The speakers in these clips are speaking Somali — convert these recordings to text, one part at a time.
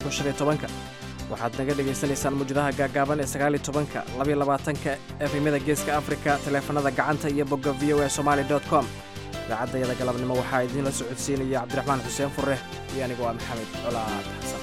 kun shan iyo tobanka waxaad naga dhegaysanaysaan muujadaha gaagaaban ee sagaal iyo tobanka labaiyo labaatanka efemyada geeska afrika taleefanada gacanta iyo bogga v o a somali dot com idaacadayada galabnimo waxaa idiinla socodsiinaya cabdiraxmaan xuseen furre iyo anigu waa maxamed colaad xasan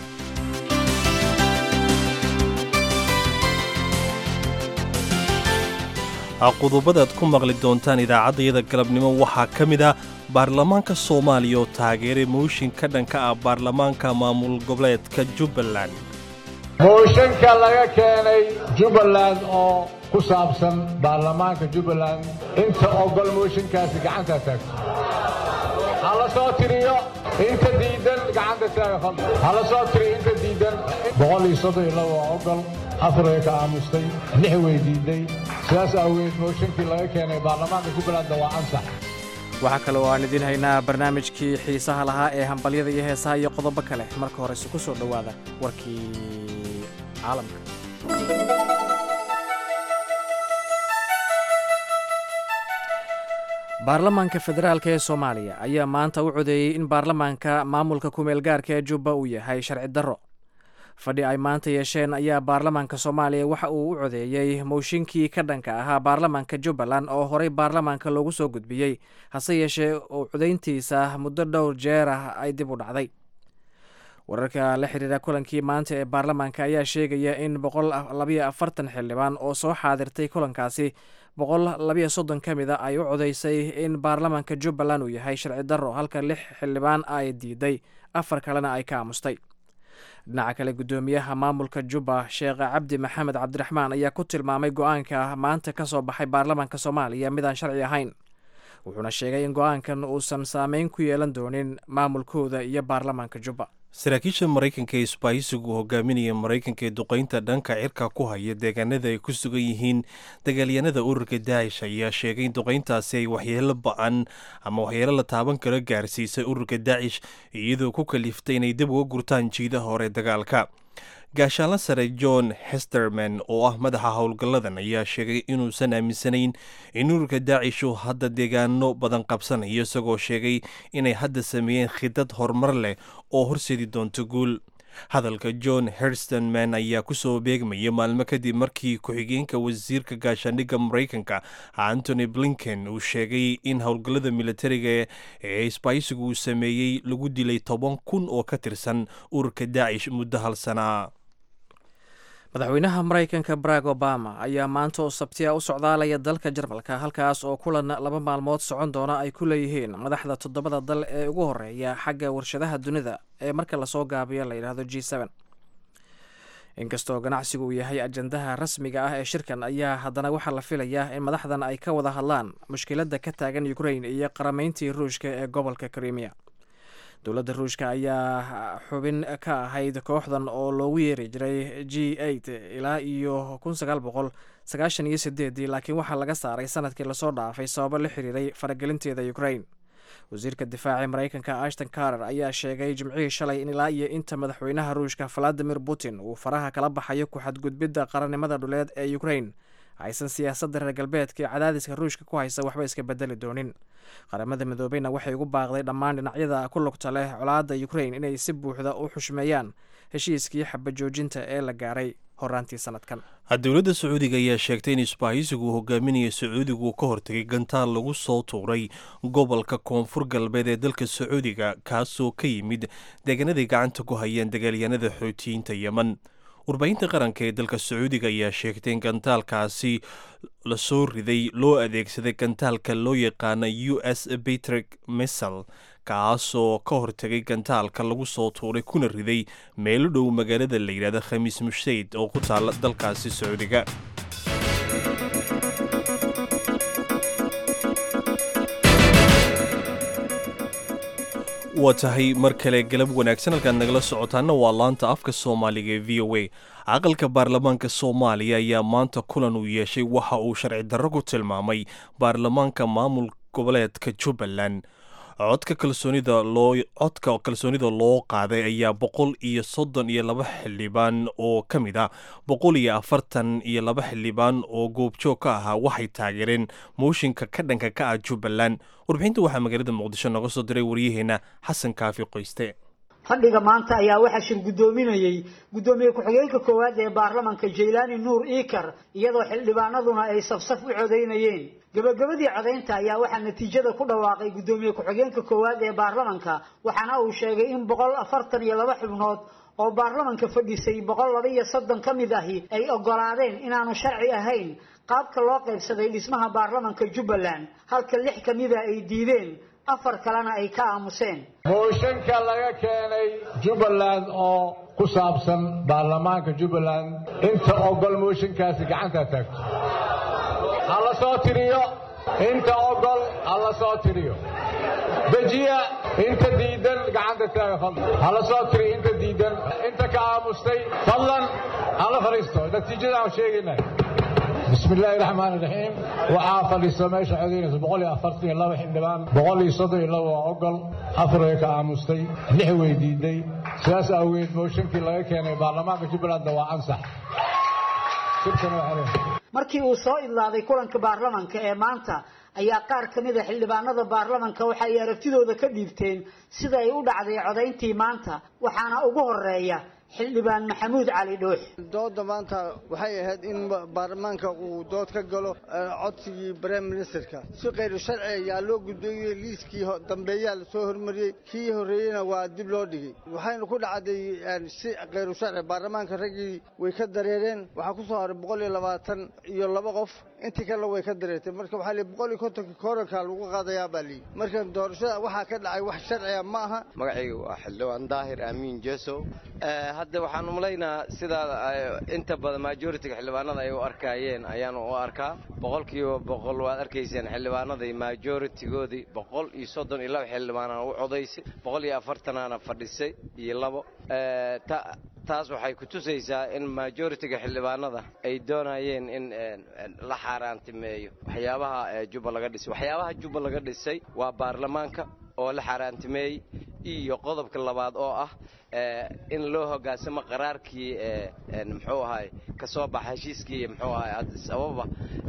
qodobadaad ku maqli doontaan idaacaddayada galabnimo waxaa ka mid ah baarlamaanka soomaaliya oo taageeray mooshin ka dhanka ah baarlamaanka maamul goboleedka jubbaland mooshanka laga keenay jubbaland oo ku saabsan baarlamaanka jubbaland inta ogol mooshinkaasi gacanta taagto ha la soo tiriyo inta diidan gacanta taaga fadl ha la soo tiriyo inta diidan boqol iyo soddon iyo laba waa ogol afar way ka aamustay lix way diiday sidaas aaweed mooshinkii laga keenay baarlamaanka jubbalandna waa ansax waxaa kale oo aan idiin haynaa barnaamijkii xiisaha lahaa ee hambalyada iyo heesaha iyo qodobo kale marka horese ku soo dhowaada warkii caalamka baarlamaanka federaalk ee soomaaliya ayaa maanta u codeeyey in baarlamaanka maamulka kumeel gaarka ee jubba uu yahay sharci darro fadhi ay maanta yeesheen ayaa baarlamaanka soomaaliya waxa uu u codeeyey mooshinkii ka dhanka ahaa baarlamaanka jubbaland oo horey baarlamaanka loogu soo gudbiyey hase yeeshee uu codayntiisa muddo dhowr jeer ah ay dib u dhacday wararka la xiriira kulankii maanta ee baarlamaanka ayaa sheegaya in boqol labayo afartan xildhibaan oo soo xaadirtay kulankaasi boqol labayo soddon ka mid a ay u codeysay in baarlamaanka jubbaland uu yahay sharci darro halka lix xildhibaan ay diiday afar kalena ay ka aamustay dhinaca kale guddoomiyaha maamulka jubba sheekh cabdi maxamed cabdiraxmaan ayaa ku tilmaamay go-aanka maanta ka soo baxay baarlamaanka soomaaliya midaan sharci ahayn wuxuuna sheegay in go-aankan uusan saameyn ku yeelan doonin maamulkooda iyo baarlamaanka jubba saraakiisha maraykanka ee isbaahisigu hogaaminaya maraykanka ee duqaynta dhanka cirka ku haya deegaanada ay ku sugan yihiin dagaalyanada ururka daacish ayaa sheegay in duqayntaasi ay waxyeelo ba-an ama waxyeelo la taaban karo gaarsiisay ururka daacish iyadoo ku kaliftay inay dib uga gurtaan jiidaha hore dagaalka gaashaanla sare john hesterman oo ah madaxa howlgalladan ayaa sheegay inuusan aaminsanayn in ururka daacishu hadda deegaano badan qabsanayo isagoo sheegay inay hadda sameeyeen khidad horumar leh oo horseedi doonto guul hadalka john herstenman ayaa kusoo beegmaya maalmo kadib markii ku-xigeenka wasiirka gaashaandhigga maraykanka antony blinken uu sheegay in howlgallada militariga ee isbaaysigu uu sameeyey lagu dilay toban kun oo ka tirsan ururka daacish muddo hal sana madaxweynaha maraykanka barack obama ayaa maanta oo sabtiya u socdaalaya dalka jarmalka halkaas oo kulan laba maalmood socon doona ay ku leeyihiin madaxda toddobada dal ee ugu horeeya xagga warshadaha dunida ee marka lasoo gaabiyo la yidhaahdo g n inkastoo ganacsigu uu yahay ajandaha rasmiga ah ee shirkan ayaa haddana waxaa la filayaa in madaxdan ay ka wada hadlaan mushkiladda ka taagan ukrain iyo qaramayntii ruushka ee gobolka krimiya dowladda ruushka ayaa xubin ka ahayd kooxdan oo loogu yeeri jiray g eight ilaa iyo kun sagaal boqol sagaashan iyo sideedii laakiin waxaa laga saaray sanadkii lasoo dhaafay sababo la xiriiray faragelinteeda ukrain wasiirka difaaca maraykanka ashton carter ayaa sheegay jimcihii shalay in ilaa iyo inta madaxweynaha ruushka valadimir putin uu faraha kala baxayo ku xadgudbidda qarannimada dhuleed ee ukrain aysan siyaasadda reer galbeedka ee cadaadiska ruushka ku haysa waxba iska bedeli doonin qaramada midoobeyna waxay ugu baaqday dhammaan dhinacyada ku lugta leh colaadda ukrain inay si buuxda u xushmeeyaan heshiiskii xabajoojinta ee la gaaray horaantii sanadkan dowladda sacuudiga ayaa sheegtay in isbaahisigu uu hogaaminaya sacuudigu ka hortegay gantaal lagu soo tuuray gobolka koonfur galbeed ee dalka sacuudiga kaasoo ka yimid deegaanaday gacanta ku hayaan dagaalyahanada xootiyiinta yemen warbaahinta qaranka ee dalka sacuudiga ayaa sheegtay in gantaalkaasi lasoo riday loo adeegsaday gantaalka loo yaqaana u s batrick missal kaasoo ka hortegay gantaalka lagu soo tuuray kuna riday meelo dhow magaalada la yidhahda khamiis mushayd oo ku taala dalkaasi sacuudiga waa tahay mar kale galab wanaagsan halkaad nagala socotaana waa laanta afka soomaaliga ee v o a aqalka baarlamaanka soomaaliya ayaa maanta kulan uu yeeshay waxa uu sharci darro ku tilmaamay baarlamaanka maamul goboleedka jubbaland codka kalsoonida loo codka kalsoonida loo qaaday ayaa boqol iyo soddon iyo laba xildhibaan oo ka mid ah boqol iyo afartan iyo laba xildhibaan oo goobjoog ka ahaa waxay taageereen mooshinka ka dhanka ka ah jubbaland warbixinta waxaa magaalada muqdisho nooga soo diray waryaheena xasan kaafi qoyste fadhiga maanta ayaa waxaa shir guddoominayey guddoomiye ku-xigeenka koowaad ee baarlamanka jaylaani nuur iikar iyadoo xildhibaanaduna ay safsaf u codaynayeen gabagabadii codaynta ayaa waxaa natiijada ku dhawaaqay guddoomiye ku-xigeenka koowaad ee baarlamanka waxaana uu sheegay in boqol afartan iyo laba xubnood oo baarlamanka fadhisay boqol laba iyo soddon ka mid ahi ay ogolaadeen inaanu sharci ahayn qaabka loo qaybsaday dhismaha baarlamanka jubbaland halka lix ka mida ay diideen afar kalena ay ka aamuseen mooshanka laga keenay jubbaland oo ku saabsan baarlamaanka jubbaland inta ogol mooshankaasi gacanta taagto ha la soo tiriyo inta ogol ha la soo tiriyo dejiya inta diidan gacanta taaga fadlan ha la soo tiriyo inta diidan inta ka aamustay fadlan ha la fadhiisto natiijada aan sheegaynay بسم الله الرحمن الرحيم waxaa fadhiista meesha codaynaysa boqol iyo afartan iyo laba xildhibaan boqol iyo soddon iyo laba waa ogol afar way ka aamustay lix way diiday sidaas awgeed mooshankii laga keenay baarlamaanka jubbalandna waa ansax shirkan waa xereen markii uu soo idlaaday kulanka baarlamanka ee maanta ayaa qaar ka mid a xildhibaanada baarlamanka waxa ay aragtidooda ka dhiibteen sida ay u dhacday codayntii maanta waxaana ugu horeeya xildhibaan maxamuud cali dhuux dooda maanta waxay ahayd in baarlamaanka uu dood ka galo codsigii brime ministerka si khayru sharci ayaa loo guddoomiyey liiskii dambeeyaa lasoo hormariyey kii horreeyeyna waa dib loo dhigay waxaynu ku dhacday si khayru sharci baarlamaanka raggii way ka dareereen waxaa ku soo haray boqol iyo labaatan iyo laba qof intii kalena way ka dareertay marka waxaa lii boqol iyo kontonka kooranka lagu qaadayaa baa lii marka doorashada waxaa ka dhacay wax sharciga ma aha magacayga waa xildhibaan daahir aamiin jesow hadda waxaan umalaynaa sidaa inta badan majoritiga xildhibaanada ay u arkaayeen ayaanu u arkaa boqolkiiba boqol waad arkayseen xildhibaanadii majoritigoodii boqol iyo soddon iyo laba xildhibaanaan u codaysay boqol iyo afartanaana fadhisay iyo labo taas waxay ku tusaysaa in majoritiga xildhibaanada ay doonayeen in la xaaraantimeeyo waxyaabaha jubba laga dhisay waxyaabaha jubba laga dhisay waa baarlamaanka oo la xaaraantimeeyey iyo qodobka labaad oo ah in loo hoggaansamo qaraarkii muxuu ahay ka soo baxa heshiiskii muxuu ahay addis ababa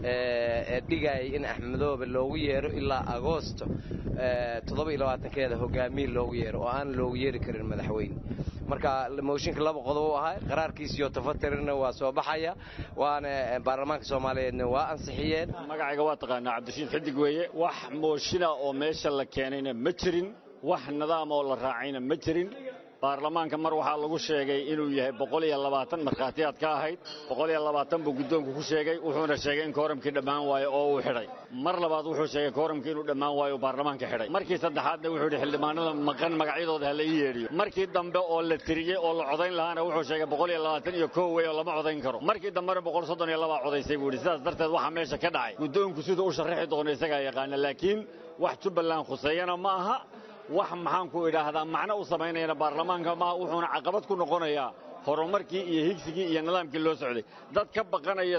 ee dhigayay in axmedoobe loogu yeero ilaa agoosto toddoba iyo labaatankeeda hogaamiye loogu yeero oo aan loogu yeeri karin madaxweyne marka mooshinka laba qodob u ahay qaraarkiisiyo tafatirina waa soo baxaya waana baarlamaanka soomaaliyeedna waa ansixiyeen magacayga waa taqaanaa cabdishiid xidig weeye wax mooshina oo meesha la keenayna ma jirin wax nidaam oo la raacayna ma jirin baarlamaanka mar waxaa lagu sheegay inuu yahay boqol iyo labaatan markhaatiyaad ka ahayd boqol iyo labaatan buu guddoonku ku sheegay wuxuuna sheegay in kooramkii dhammaan waayo oo uu xidhay mar labaad wuxuu sheegay kooramkii inuu dhammaan waayo baarlamaanka xidhay markii saddexaadna wuxuu yidhi xildhibaanada maqan magacyadooda ha la ii yeedhiyo markii dambe oo la tiriyey oo la codayn lahaana wuxuu sheegay boqol iyo labaatan iyo kow wey oo lama codayn karo markii dambena boqol soddon iyo labaa codaysay buu yidhi sidaas darteed waxaa meesha ka dhacay guddoonku siduu u sharrixi doono isagaa yaqaana laakiin wax jubbaland khuseeyana ma aha wax maxaanku idhaahdaa macno u samaynayana baarlamaanka maaha wuxuuna caqabad ku noqonayaa horumarkii iyo higsigii iyo nidaamkii loo socday dad ka baqanaya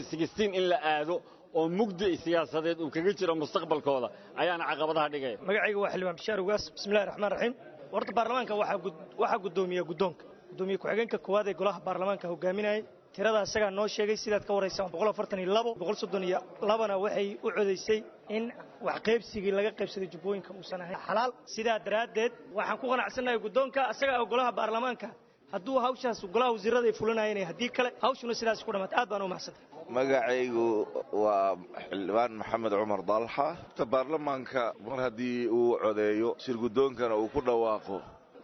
in la aado oo mugdi siyaasadeed uu kaga jiro mustaqbalkooda ayaana caqabadaha dhigaya magacayga waa xildhibaan bishaar ugaas bismillahi raxmaan raxiim horta baarlamaanka waxaa guddoomiya guddoonka guddoomiye ku-xigeenka koowaad ee golaha baarlamaanka hogaaminayay tirada isagaa noo sheegay sidaad ka waraysaan boqol afartan iyo labo boqol soddon iyo labana waxay u codaysay in wax qaybsigii laga qaybsaday jubbooyinka uusan ahayn xalaal sidaa daraaddeed waxaan ku qanacsannahay guddoonka isagaa oo golaha baarlamaanka hadduu hawshaas golaha wasiirada ay fulinayeen haddii kale hawshuna sidaas ku dhammaatay aad baan u mahadsantay magacaygu waa xildhibaan maxamed cumar dalxa baarlamaanka mar haddii uu codeeyo shir guddoonkana uu ku dhawaaqo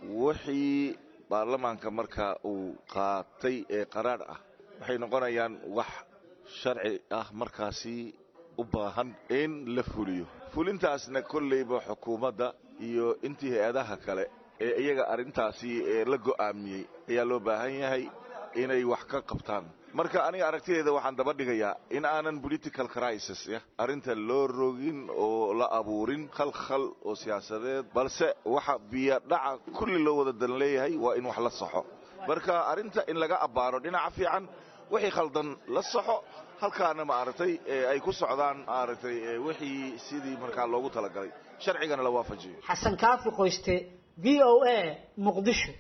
wixii baarlamaanka marka uu qaatay ee qaraadh ah waxay noqonayaan wax sharci ah markaasi u baahan in la fuliyo fulintaasna kollayba xukuumadda iyo intii hay-adaha kale ee iyaga arrintaasi ee la go'aamiyey ayaa loo baahan yahay inay wax ka qabtaan marka aniga aragtideeda waxaan daba dhigayaa in aanan political crisis arrinta loo rogin oo la abuurin khalkhal oo siyaasadeed balse waxa biyadhaca kulli loo wada dan leeyahay waa in wax la saxo marka arrinta in laga abbaaro dhinaca fiican wixii khaldan la saxo halkaana maaragtay ay ku socdaan maaragtay wixii sidii markaa loogu talagalay sharcigana la waafajiyo xasan kaafi qoyste v o a muqdisho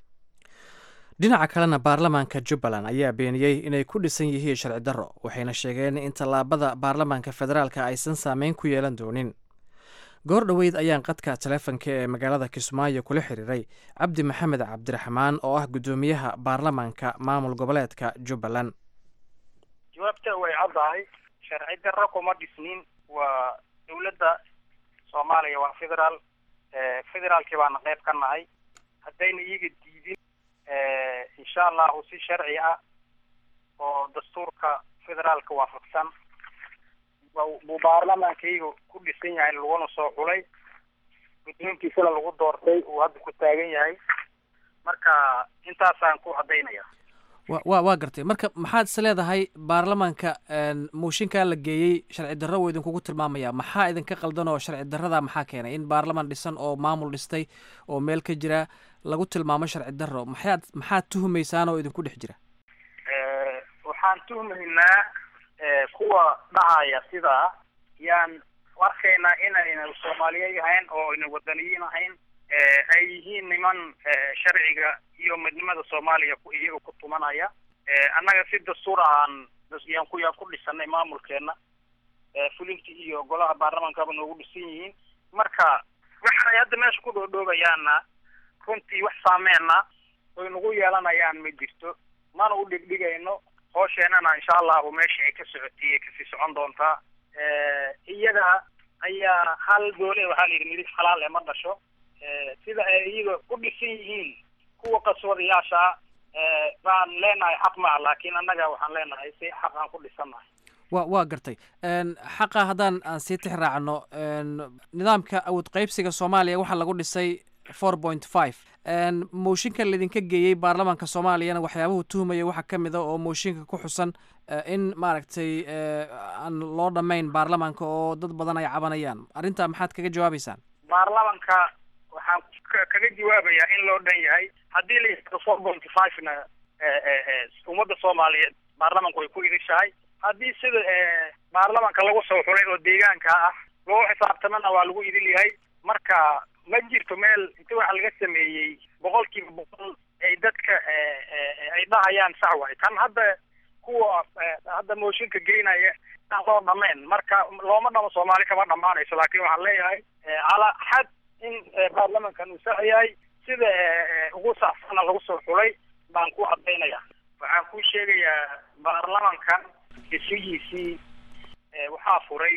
dhinaca kalena baarlamaanka jubbaland ayaa beeniyey inay ku dhisan yihiin sharci darro waxayna sheegeen in tallaabada baarlamaanka federaalka aysan saameyn ku yeelan doonin goor dhoweyd ayaan qadka taleefonka ee magaalada kismaayo kula xiriiray cabdi maxamed cabdiraxmaan oo ah guddoomiyaha baarlamaanka maamul goboleedka jubbaland jawaabta way caddahay sharci darro kuma dhisnin waa dowladda soomaaliya waa federaal federaalkii baana qayb ka nahay haddayna iyaga diidin insha allahu si sharci ah oo dastuurka federaalka waafaqsan buu baarlamaankayga ku dhisan yahay laguna soo xulay guddoonkiisana lagu doortay uu hadda ku taagan yahay marka intaasaan ku caddaynaya wa wa waa gartay marka maxaad is leedahay baarlamaanka mooshinkaa la geeyey sharci darro wuu idinkugu tilmaamaya maxaa idinka qaldan oo sharci darrada maxaa keenay in baarlamaan dhisan oo maamul dhistay oo meel ka jira lagu tilmaamo sharci darro maxaad maxaad tuhumaysaan oo idinku dhex jira waxaan tuhmaynaa kuwa dhahaya sidaa yaan arkaynaa inayna soomaaliyeed ahayn oo ayna wadaniyiin ahayn ay yihiin niman sharciga iyo midnimada soomaaliya iyaga ku tumanaya annaga si dastuur ahaan yaan ku yaan ku dhisanay maamulkeena fulinta iyo golaha baarlamaankaba noogu dhisan yihiin marka waxay hadda meesha ku dhoodhoobayaana runtii wax saameena oy nagu yeelanayaan ma jirto mana u dhigdhigayno hoosheenana insha allahu meesha ay ka socotay ay kasii socon doontaa iyaga ayaa hal doole waxaa la yidhi midib xalaal ee ma dhasho sida ay iyaga u dhisan yihiin kuwa qaswadayaasha baan leenahay xaq maa laakiin annaga waxaan leenahay si xaq aan ku dhisannahay wa waa gartay xaqa haddaan aan sii tix raacno nidaamka awood qaybsiga soomaaliya waxaa lagu dhisay four point five mooshinka laydinka geeyey baarlamaanka soomaaliyana waxyaabuhu tuhmaya waxaa ka mid a oo mooshinka ku xusan in maaragtay aan loo dhammayn baarlamaanka oo dad badan ay cabanayaan arrintaa maxaad kaga jawaabeysaan baarlamanka waxaan kaga jawaabayaa in loo dhan yahay haddii la yihahdo four point five na ummadda soomaaliyeed baarlamanku way ku idishahay haddii sida baarlamanka lagu soo xulay oo deegaanka ah loo xisaabtamana waa lagu idil yahay marka ma jirto meel inta waxa laga sameeyey boqol kiiba boqol ay dadka ay dhahayaan sax waay tan hadda kuwa hadda mooshinka geynaya aan loo dhamayn marka looma dhamo soomaali kama dhamaanayso laakiin waxaan leeyahay calaa xad in baarlamankan uu sax yahay sida ugu saxsana lagu soo xulay baan ku cadaynaya waxaan ku sheegayaa baarlamankan isugiisii waxaa furay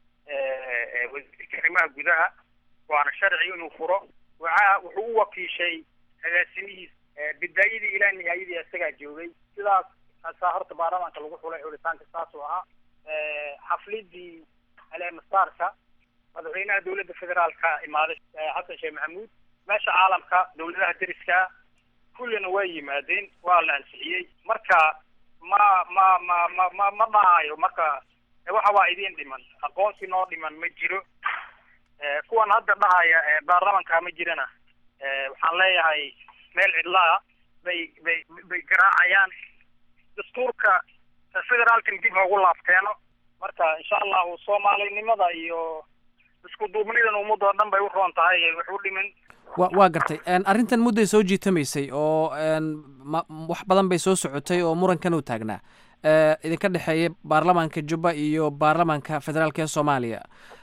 wasiirka arrimaha gudaha waana sharci inuu furo waxa wuxuu u wakiishay agaasimihiis bidaayadii ilaa nihaayadii isagaa joogay sidaas asaa horta baarlamaanka lagu xulay xulitaanka saasuu ahaa xaflidii aleemasaarka madaxweynaha dowladda federaalka imaaday xasan sheekh maxamuud meesha caalamka dowladaha deriska kullina waa yimaadeen waa la ansixiyey marka ma ma ma ma ma ma dhahayo marka waxa waa idiin dhiman aqoonsi noo dhiman ma jiro kuwan hadda dhahaya baarlamanka ma jirana waxaan leeyahay meel cidlaa bay bay bay garaacayaan dastuurka federaalkan dib hoogu laabteeno marka insha allahu soomaalinimada iyo isku duubnidan ummadoo dhan bay u roon tahay wax u dhimin wa waa gartay arrintan mudday soo jiitamaysay oo ma wax badan bay soo socotay oo murankan uu taagnaa idinka dhexeeya baarlamaanka jubba iyo baarlamaanka federaalka ee soomaaliya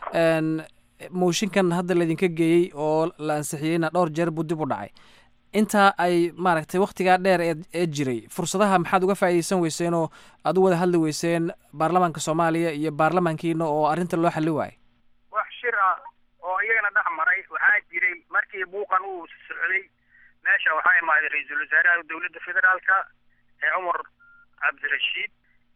mooshinkan hadda laydinka geeyey oo la ansixiyeyna dhowr jeer buu dib u dhacay intaa ay maaragtay waktigaa dheer ee ee jiray fursadaha maxaad uga faa'iidaysan weyseen oo aad u wada hadli weyseen baarlamaanka soomaaliya iyo baarlamaankiina oo arrinta loo xalli waayay wax shir ah oo iyagana dhex maray waxaa jiray markii buuqan uu socday meesha waxaa imaaday ra-iisul wasaaraha dowladda federaalka ee cumar cabdirashiid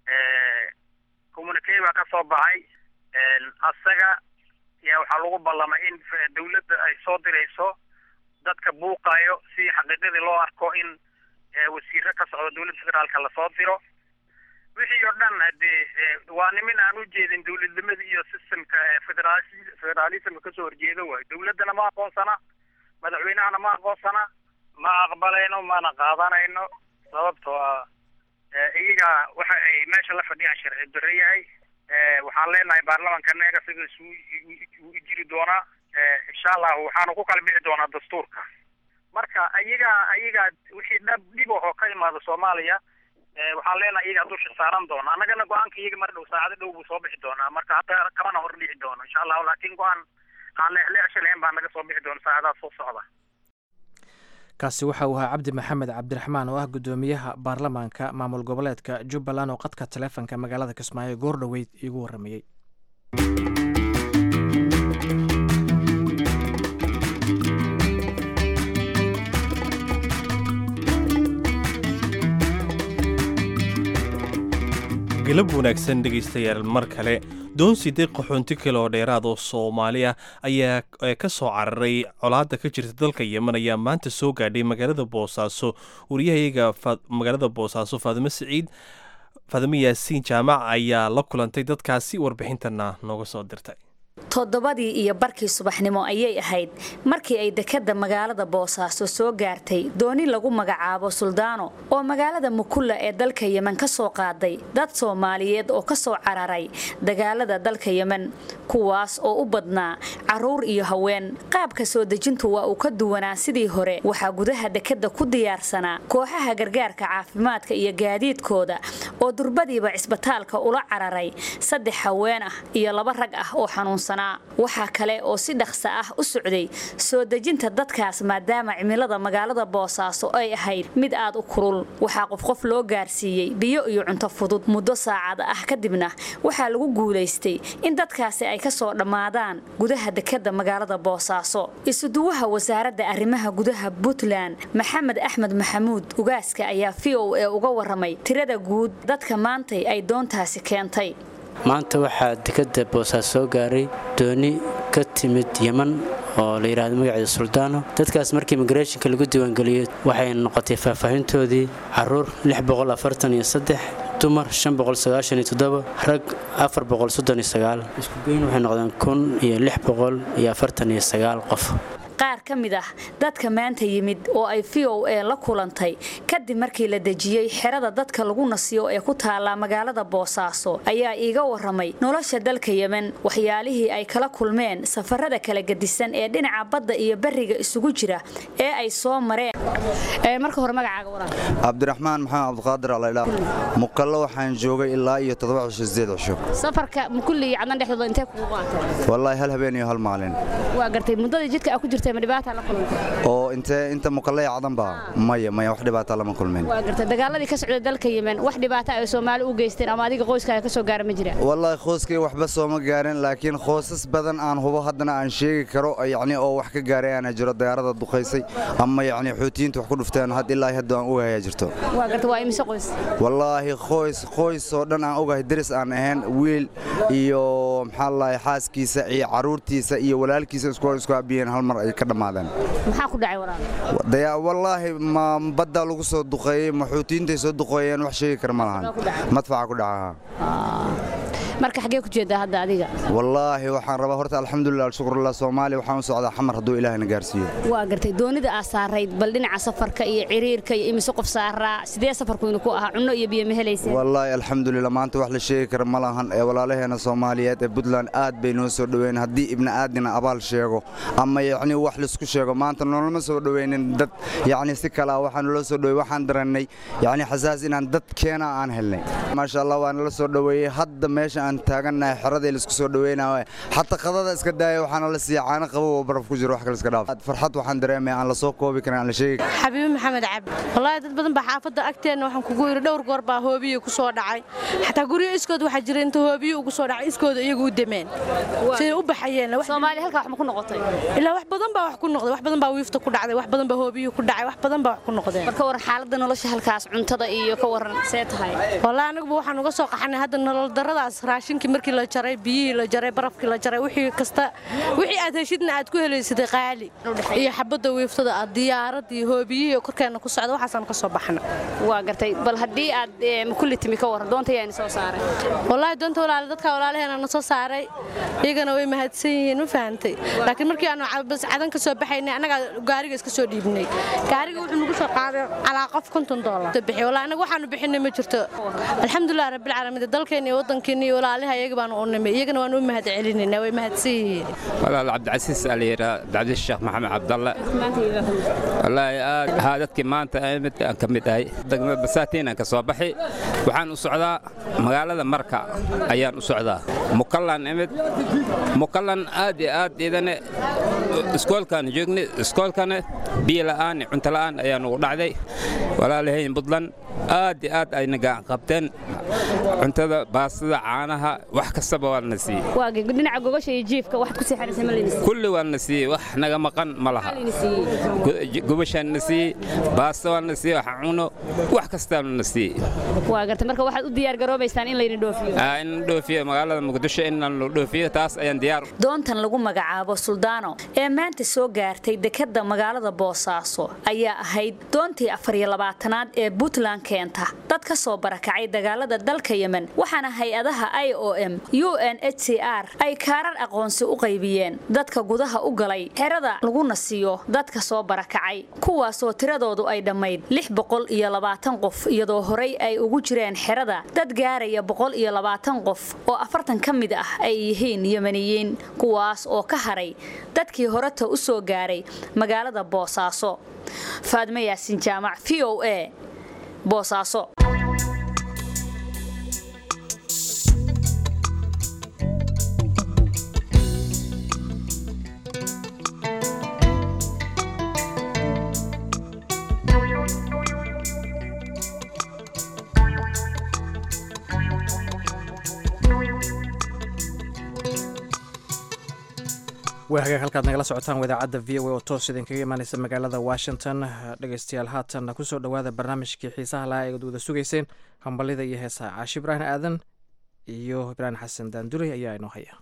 communique baa ka soo baxay asaga yaa waxaa lagu ballamay in dowladda ay soo dirayso dadka buuqayo si xaqiiqadii loo arko in wasiiro ka socdo dowladda federaalka lasoo diro wixii oo dhan hadee waa nimin aan u jeedin dowladnimada iyo systemka federaal federaalismka kasoo horjeeda waayo dowladdana ma aqoonsana madaxweynahana ma aqoonsana ma aqbalayno mana qaadanayno sababtoo ah iyaga waxa ay meesha la fadhiyaan sharci darre yahay waxaan leenahay baarlamanka neega sida isugu jiri doonaa insha allahu waxaanu ku kala bixi doonaa dastuurka marka ayaga ayaga wixii dhab dhib oo ka imaada soomaaliya waxaan leenahay iyagaa dusha saaran doona annagana go-aanka iyaga mar dhow saacado dhow buu soo bixi doonaa marka hadda kamana hor dhici doono insha allahu laakiin go-aan aan leexleexsha lahayn baa naga soo bixi doona saacadaha soo socda kaasi waxa uu ahaa cabdi maxamed cabdiraxmaan oo ah guddoomiyaha baarlamaanka maamul goboleedka jubbaland oo qadka taleefonka magaalada kismaayo goor dhoweyd iigu warramayey galab wanaagsan dhegaystayaal mar kale doon sideed qaxoonti kale oo dheeraad oo soomaali ah ayaa ka soo cararay colaadda ka jirta dalka yemen ayaa maanta soo gaadhay magaalada boosaaso wariyahayaga magaalada boosaaso faadimo siciid faadimo yaasiin jaamac ayaa la kulantay dadkaasi warbixintana nooga soo dirtay toddobadii iyo barkii subaxnimo ayay ahayd markii ay dekadda magaalada boosaaso soo gaartay dooni lagu magacaabo suldaano oo magaalada mukulla ee dalka yemen ka soo qaaday dad soomaaliyeed oo ka soo cararay dagaalada dalka yemen kuwaas oo u badnaa caruur iyo haween qaabka soo dejintu waa uu ka duwanaa sidii hore waxaa gudaha dekadda ku diyaarsanaa kooxaha gargaarka caafimaadka iyo gaadiidkooda oo durbadiiba cisbitaalka ula cararay saddex haween ah iyo laba rag ah oo xanuunsan waxaa kale oo si dhaqsa ah u socday soo dejinta dadkaas maadaama cimilada magaalada boosaaso ay ahayd mid aad u kulul waxaa qof qof loo gaarsiiyey biyo iyo cunto fudud muddo saacada ah kadibna waxaa lagu guulaystay in dadkaasi ay ka soo dhammaadaan gudaha dekadda magaalada boosaaso isuduwaha wasaaradda arrimaha gudaha puntland maxamed axmed maxamuud ugaaska ayaa v o e uga waramay tirada guud dadka maantay ay doontaasi keentay maanta waxaa dekadda boosaas soo gaaray dooni ka timid yeman oo la yidhaahdo magaceeda suldaano dadkaas markii imigreeshinka lagu diiwaangeliyey waxay noqotay faahfaahintoodii caruur dumar rag iskugeyn waxay noqdeen kun iyo lix boqol iyo afartan iyo sagaal qof qaar ka mid ah dadka maanta yimid oo ay v o e la kulantay kadib markii la dejiyey xerada dadka lagu nasiyo ee ku taallaa magaalada boosaaso ayaa iiga waramay nolosha dalka yemen waxyaalihii ay kala kulmeen safarada kala gedisan ee dhinaca badda iyo beriga isugu jira ee ay soo mareen marka hore magacaaga waran cabdiraxmaan maxamed cabdiqaadir alaydhaa muqallo waxaan joogay ilaa iyo toddoba cisho sideed cisho safarka mukulli iyo cadnan dhexdooda intee kugu qaatay wallaahi hal habeen iyo hal maalin waa gartay muddadii jidka aad ku jirtay ma dhibaata la kulantay oo intee inta muqalle iyo cadanba maya maya wax dhibaata lama kulmin waa gartay dagaaladii ka socday dalka yemen wax dhibaata ay soomaali u geysteen ama adiga qoyskaaga ka soo gaara ma jira wallaahi qoyskay waxba sooma gaarin laakiin qoysas badan aan hubo haddana aan sheegi karo yacni oo wax ka gaaray aana jiro dayaaradda duqaysay ama yacni xuutiyiinta wax ku dhufteen had ilaa hadda aan ogahayaa jirto waa gartay waa imise qoys wallaahi qoys qoys oo dhan aan ogahay deris aan ahayn wiil iyo maxaa lalahay xaaskiisa iyo caruurtiisa iyo walaalkiisa isku isku abiyeen hal mar ay ka dhammaadeen maxaa ku dhacay walaal wallaahi ma badda lagu soo duqeeyey ma xuutiyiintay soo duqeeyeen wax sheegi kara ma lahan madfaca ku dhaca marka xagee ku jeedaa hadda adiga wallaahi waxaan rabaa horta alxamdulilah alshukrullah soomaaliya waxaan u socdaa xamar hadduu ilaahina gaarsiiyo waa gartay doonida aa saarayd bal dhinaca safarka iyo ciriirka iyo imise qof saaraa sidee safarkuynu ku ahaa cunno iyo biyo ma helayseen wallaahi alxamdulilah maanta wax la sheegi kara ma lahan ee walaalaheena soomaaliyeed ee puntland aad bay noo soo dhoweyn haddii ibni aadina abaal sheego ama yacni wax laisku sheego maanta noolama soo dhoweynin dad yacni si kale ah waxaan naloo soo dhowey waxaan darannay yacni xasaas inaan dad keena aan helnay maasha allah waa nala soo dhoweeyey hadda meesha aan taagannahay xeradii laisku soo dhoweynayo xataa qadada iska daaya waxaana la siiya caano qabow oo baraf ku jiro wax kale iska dhaaf farxad waxaan dareemaya aan la soo koobi karin aan la sheegi xabiibi maxamed cabdi wallaahi dad badan baa xaafadda agteenna waxaan kugu yidhi dhowr goor baa hoobiye ku soo dhacay xataa guryo iskood waxaa jira inta hoobiye ugu soo dhacay iskooda iyagu u demeen siday u baxayeen soomaaliya halkaa wax ma ku noqotay ilaa wax badan baa wax ku noqday wax badan baa wiifta ku dhacday wax badan baa hoobiye ku dhacay wax badan baa wax ku noqdeen marka waran xaaladda nolosha halkaas cuntada iyo ka waran see tahay wallaahi anaguba waxaan uga soo qaxanay hadda nolol darradaas raashinkii markii la jaray biyihii la jaray barafkii la jaray wixii kasta wixii aad heshidna aad ku helaysatay qaali iyo xabadda wiiftada aad diyaarad iyo hoobiyihii korkeenna ku socda waxaasaan ka soo baxna waa gartay bal haddii aad mukulli timi ka waran doonta yaani soo saaray wallaahi doonta walaale dadka walaalaheena na soo saaray iyagana way mahadsan yihiin ma fahantay laakiin markii aanu bas cadan ka soo baxaynay annagaa gaariga iska soo dhiibnay gaariga wuxuu nagu soo qaaday calaa qof konton doolar bixi wallaahi annaga waxaanu bixinay ma jirto alxamdulilah rabbilcaalamiin dalkeena iyo waddankeena iyo walaalaha iyaga baan u nimay iyagana waan u mahad celinaynaa way mahadsan yihiin walaal cabdicasiis aa la yidhaa cabdicasiis sheekh maxamed cabdalle wallaahi aad haa dadkii maanta mid aan ka mid ahay degmada basaatiin aan ka soo baxi waxaan u socdaa magaalada marka ayaan u socdaa mukallan imid mukallan aad iyo aad idane iskoolkaan joogni iskoolkana biyo la'aan iyo cunto la'aan ayaan ugu dhacday walaalahayn buntland aad iyo aad ayna gacan qabteen cuntada baastada caanaha wax kastaba waa na siiyey waa dhinaca gogosha iyo jiifka waxaad ku seexanaysa ma layna kulli waa na siiyey wax naga maqan ma laha gubashaan na siiyey baasta waa na siiyey wax cuno wax kastaa na siiyey waa gartay marka waxaad u diyaar garoobaysaan in layna dhoofiyo in dhoofiyo magaalada muqdisho in la dhoofiyo taas ayaan diyaar doontan lagu magacaabo suldaano ee maanta soo gaartay dekadda magaalada boosaaso ayaa ahayd doontii afar iyo labaatanaad ee puntland keenta dad ka soo barakacay dagaalada dalka yemen waxaana hay-adaha i o m u n h c r ay kaarar aqoonsi u qaybiyeen dadka gudaha u galay xerada laguna siiyo dadka soo barakacay kuwaasoo tiradoodu ay dhammayd lix boqol iyo labaatan qof iyadoo horey ay ugu jireen xerada dad gaaraya boqol iyo labaatan qof oo afartan ka mid ah ay yihiin yemeniyiin kuwaas oo ka haray dadkii horeta u soo gaaray magaalada boosaaso faadme yaasin jaamac v o a boosaaso waa hagaag halkaad nagala socotaan wadaacadda v o a oo toos idinkaga imaaneysa magaalada washington dhegeystayaal haatan kusoo dhowaada barnaamijkii xiisaha lahaa eed wada sugeyseen hambalida iyo heesaha caashi ibraahim aadan iyo ibraahim xasan daanduley ayaa inoo haya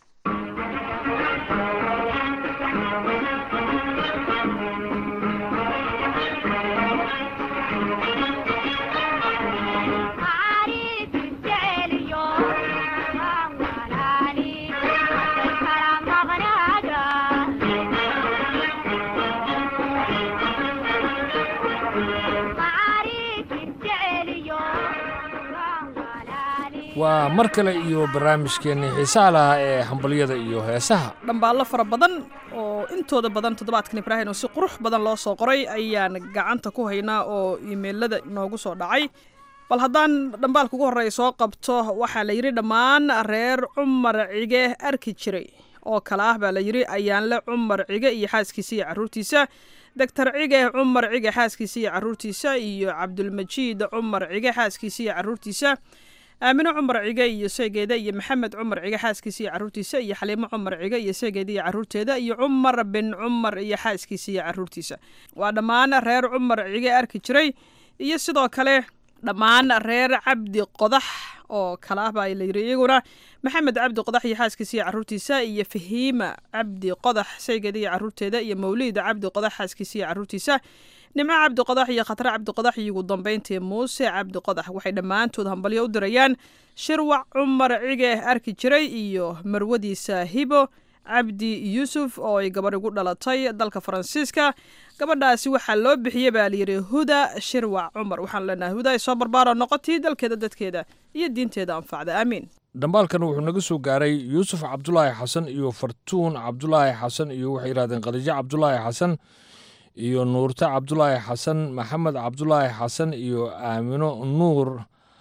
waa mar kale iyo barnaamijkeennii xiisaha lahaa ee hambalyada iyo heesaha dhambaallo fara badan oo intooda badan toddobaadkan ibraahim oo si qurux badan loo soo qoray ayaan gacanta ku haynaa oo iimeylada noogu soo dhacay bal haddaan dhambaalka ugu horreeya soo qabto waxaa la yidhi dhammaan reer cumar cige arki jiray oo kale ah baa la yidhi ayaanle cumar cige iyo xaaskiisa iyo carruurtiisa doctor cige cumar cige xaaskiisa iyo carruurtiisa iyo cabdulmajiid cumar cige xaaskiisa iyo carruurtiisa aamino cumar cige iyo seegeeda iyo maxamed cumar cige xaaskiisa iyo carruurtiisa iyo xaliimo cumar cige iyo seegeeda iyo carruurteeda iyo cumar bin cumar iyo xaaskiisa iyo carruurtiisa waa dhammaan reer cumar cige arki jiray iyo sidoo kale dhammaan reer cabdi qodax oo kale ah baa la yidhi iyaguna maxamed cabdi qodax iyo xaaskiisa iyo carruurtiisa iyo fahiima cabdi qodax seegeeda iyo carruurteeda iyo mawliida cabdi qodax xaaskiisa iyo carruurtiisa nimco cabdi qodax iyo khatre cabdi qodax iyo ugu dambeyntii muuse cabdi qodax waxay dhammaantood hambalyo u dirayaan shirwac cumar cige arki jiray iyo marwadiisa hibo cabdi yuusuf oo ay gabadh igu dhalatay dalka faransiiska gabadhaasi waxaa loo bixiyey baa layidhi huda shirwac cumar waxaan leenahay huda ay soo barbaaro noqotii dalkeeda dadkeeda iyo diinteeda anfacda aamiin dhambaalkan wuxuu naga soo gaaray yuusuf cabdulaahi xasan iyo fartuun cabdulaahi xasan iyo waxay yidhahdeen khadiijo cabdulaahi xasan iyo nuurte cabdulaahi xasan maxamed cabdulaahi xasan iyo aamino nuur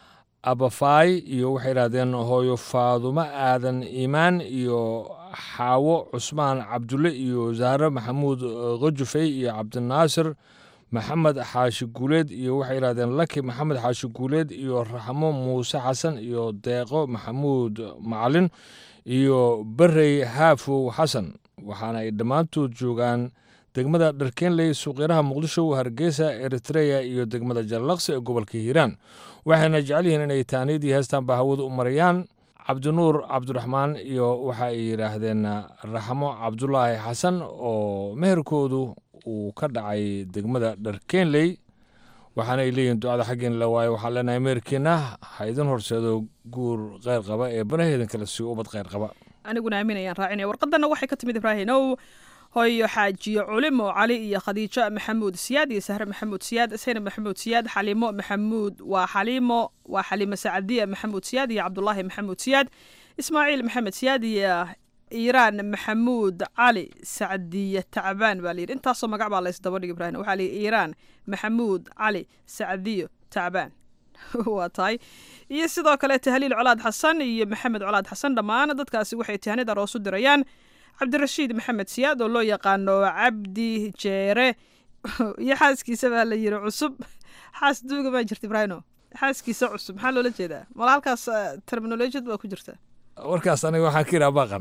abafaay iyo waxay yidhahdeen hooyo faadumo aadan iimaan iyo xaawo cusmaan cabdulle iyo zahre maxamuud khajufey iyo cabdinaasir maxamed xaashi guuleed iyo waxay yidhahdeen laki maxamed xaashi guuleed iyo raxmo muuse xasan iyo deeqo maxamuud macalin iyo berey haafow xasan waxaana ay dhammaantood joogaan degmada dharkeenley suuqyaraha muqdisho hargeysa eritreya iyo degmada jallaqsi ee gobolka hiiraan waxayna jecel yihiin inay taaniyadii heestan baa hawada u marayaan cabdinuur cabdiraxmaan iyo waxa ay yidhaahdeen raxmo cabdulaahi xasan oo meherkoodu uu ka dhacay degmada dharkeenley waxaana ay leeyihin ducada xaggeen la waayo waxaan leenahay meherkeenna ha idin horseedo guur kheyr qaba ee banaheedan kale sii ubad kheyr qaba aniguna aaminayaan raacinaya warqadana waxay ka timid ibraahinow hoyo xaajiyo culimo cali iyo khadiijo maxamuud siyaad iyo sahre maxamuud siyaad saynab maxamuud siyaad xaliimo maxamuud waa xaliimo waa xaliimo sacadiya maxamuud siyaad iyo cabdulaahi maxamuud siyaad ismaaciil maxamed siyaad iyo iiraan maxamuud cali sacdiye tacbaan baa layidhi intaasoo magac baa laysdaba dhig ibrahim waxaa layidhi iiraan maxamuud cali sacdiyo tacbaan waa tahay iyo sidoo kale tahliil colaad xasan iyo maxamed colaad xasan dhammaan dadkaasi waxay tahanid aroos u dirayaan cabdirashiid maxamed siyaad oo loo yaqaano cabdi jeere iyo xaaskiisa baa la yidhi cusub xaas duuga maa jirta ibraahimo xaaskiisa cusub maxaa loola jeedaa mala halkaas terminolojiyad baa ku jirta warkaas aniga waxaan ka iraa baaqan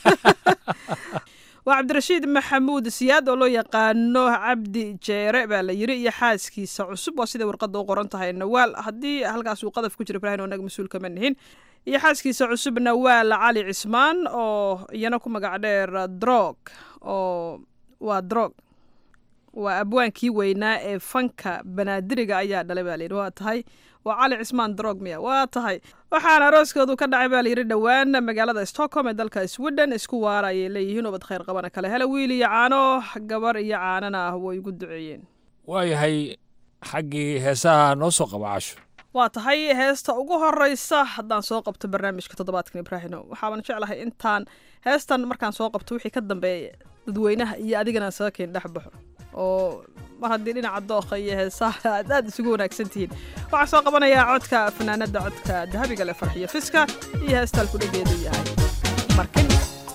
waa cabdirashiid maxamuud siyaad oo loo yaqaano cabdi jeere baa la yiri iyo xaaskiisa cusub waa siday warqadda u qoran tahay nawaal haddii halkaas uu qadaf ku jira ibrahim oo naga mas-uul kama nihin iyo xaaskiisa cusub nawaal cali cismaan oo iyana ku magac dheer drog oo waa drog waa abwaankii weynaa ee fanka banaadiriga ayaa dhalay baa layidhi waa tahay waa cali cismaan drog miya waa tahay waxaana arooskoodu ka dhacay baa layidhi dhowaan magaalada stockholm ee dalka sweden isku waara ayay leeyihiin ubad khayr qabana kale hele wiil iyo caano gabar iyo caanana ah way ugu duceeyeen waayahay xaggii heesaha noo soo qaba casho waa tahay heesta ugu horeysa haddaan soo qabto barnaamijka toddobaadkan ibraahino waxaaban jeclahay intaan heestan markaan soo qabto wixii ka dambeeya dadweynaha iyo adigana saga keen dhex baxo oo mar haddii dhinaca dookha iyo heesaha aad aad isugu wanaagsan tihiin waxaan soo qabanayaa codka fanaanada codka dahabiga le farxiyo fiska iyo heestaan ku dhageedu yahay markin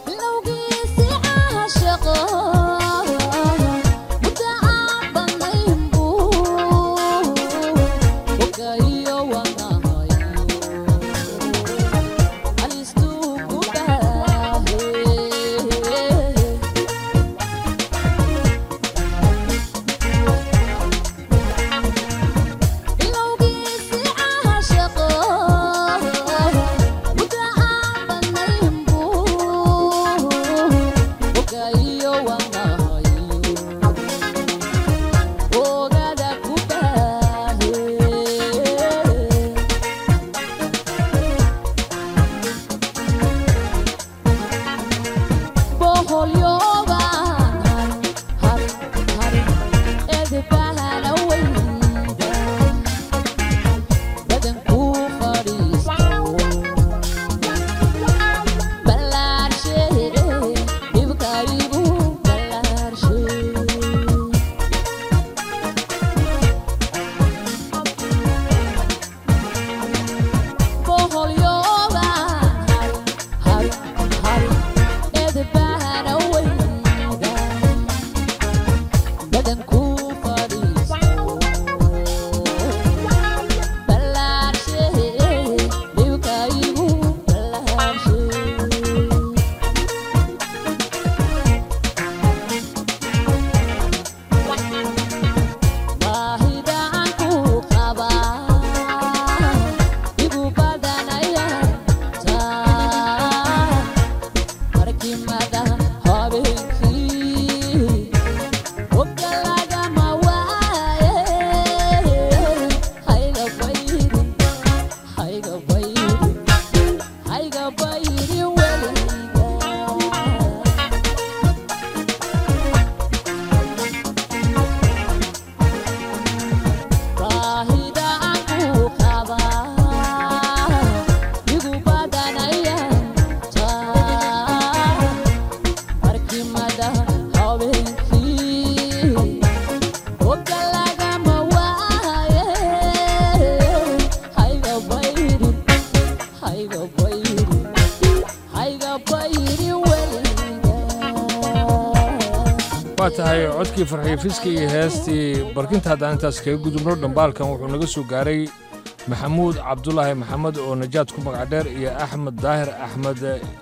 waa tahay codkii farxiyo fiska iyo heestii barkinta haddaan intaas kaga gudubno dhambaalkan wuxuu naga soo gaaray maxamuud cabdulaahi maxamed oo najaad ku magac dheer iyo axmed daahir axmed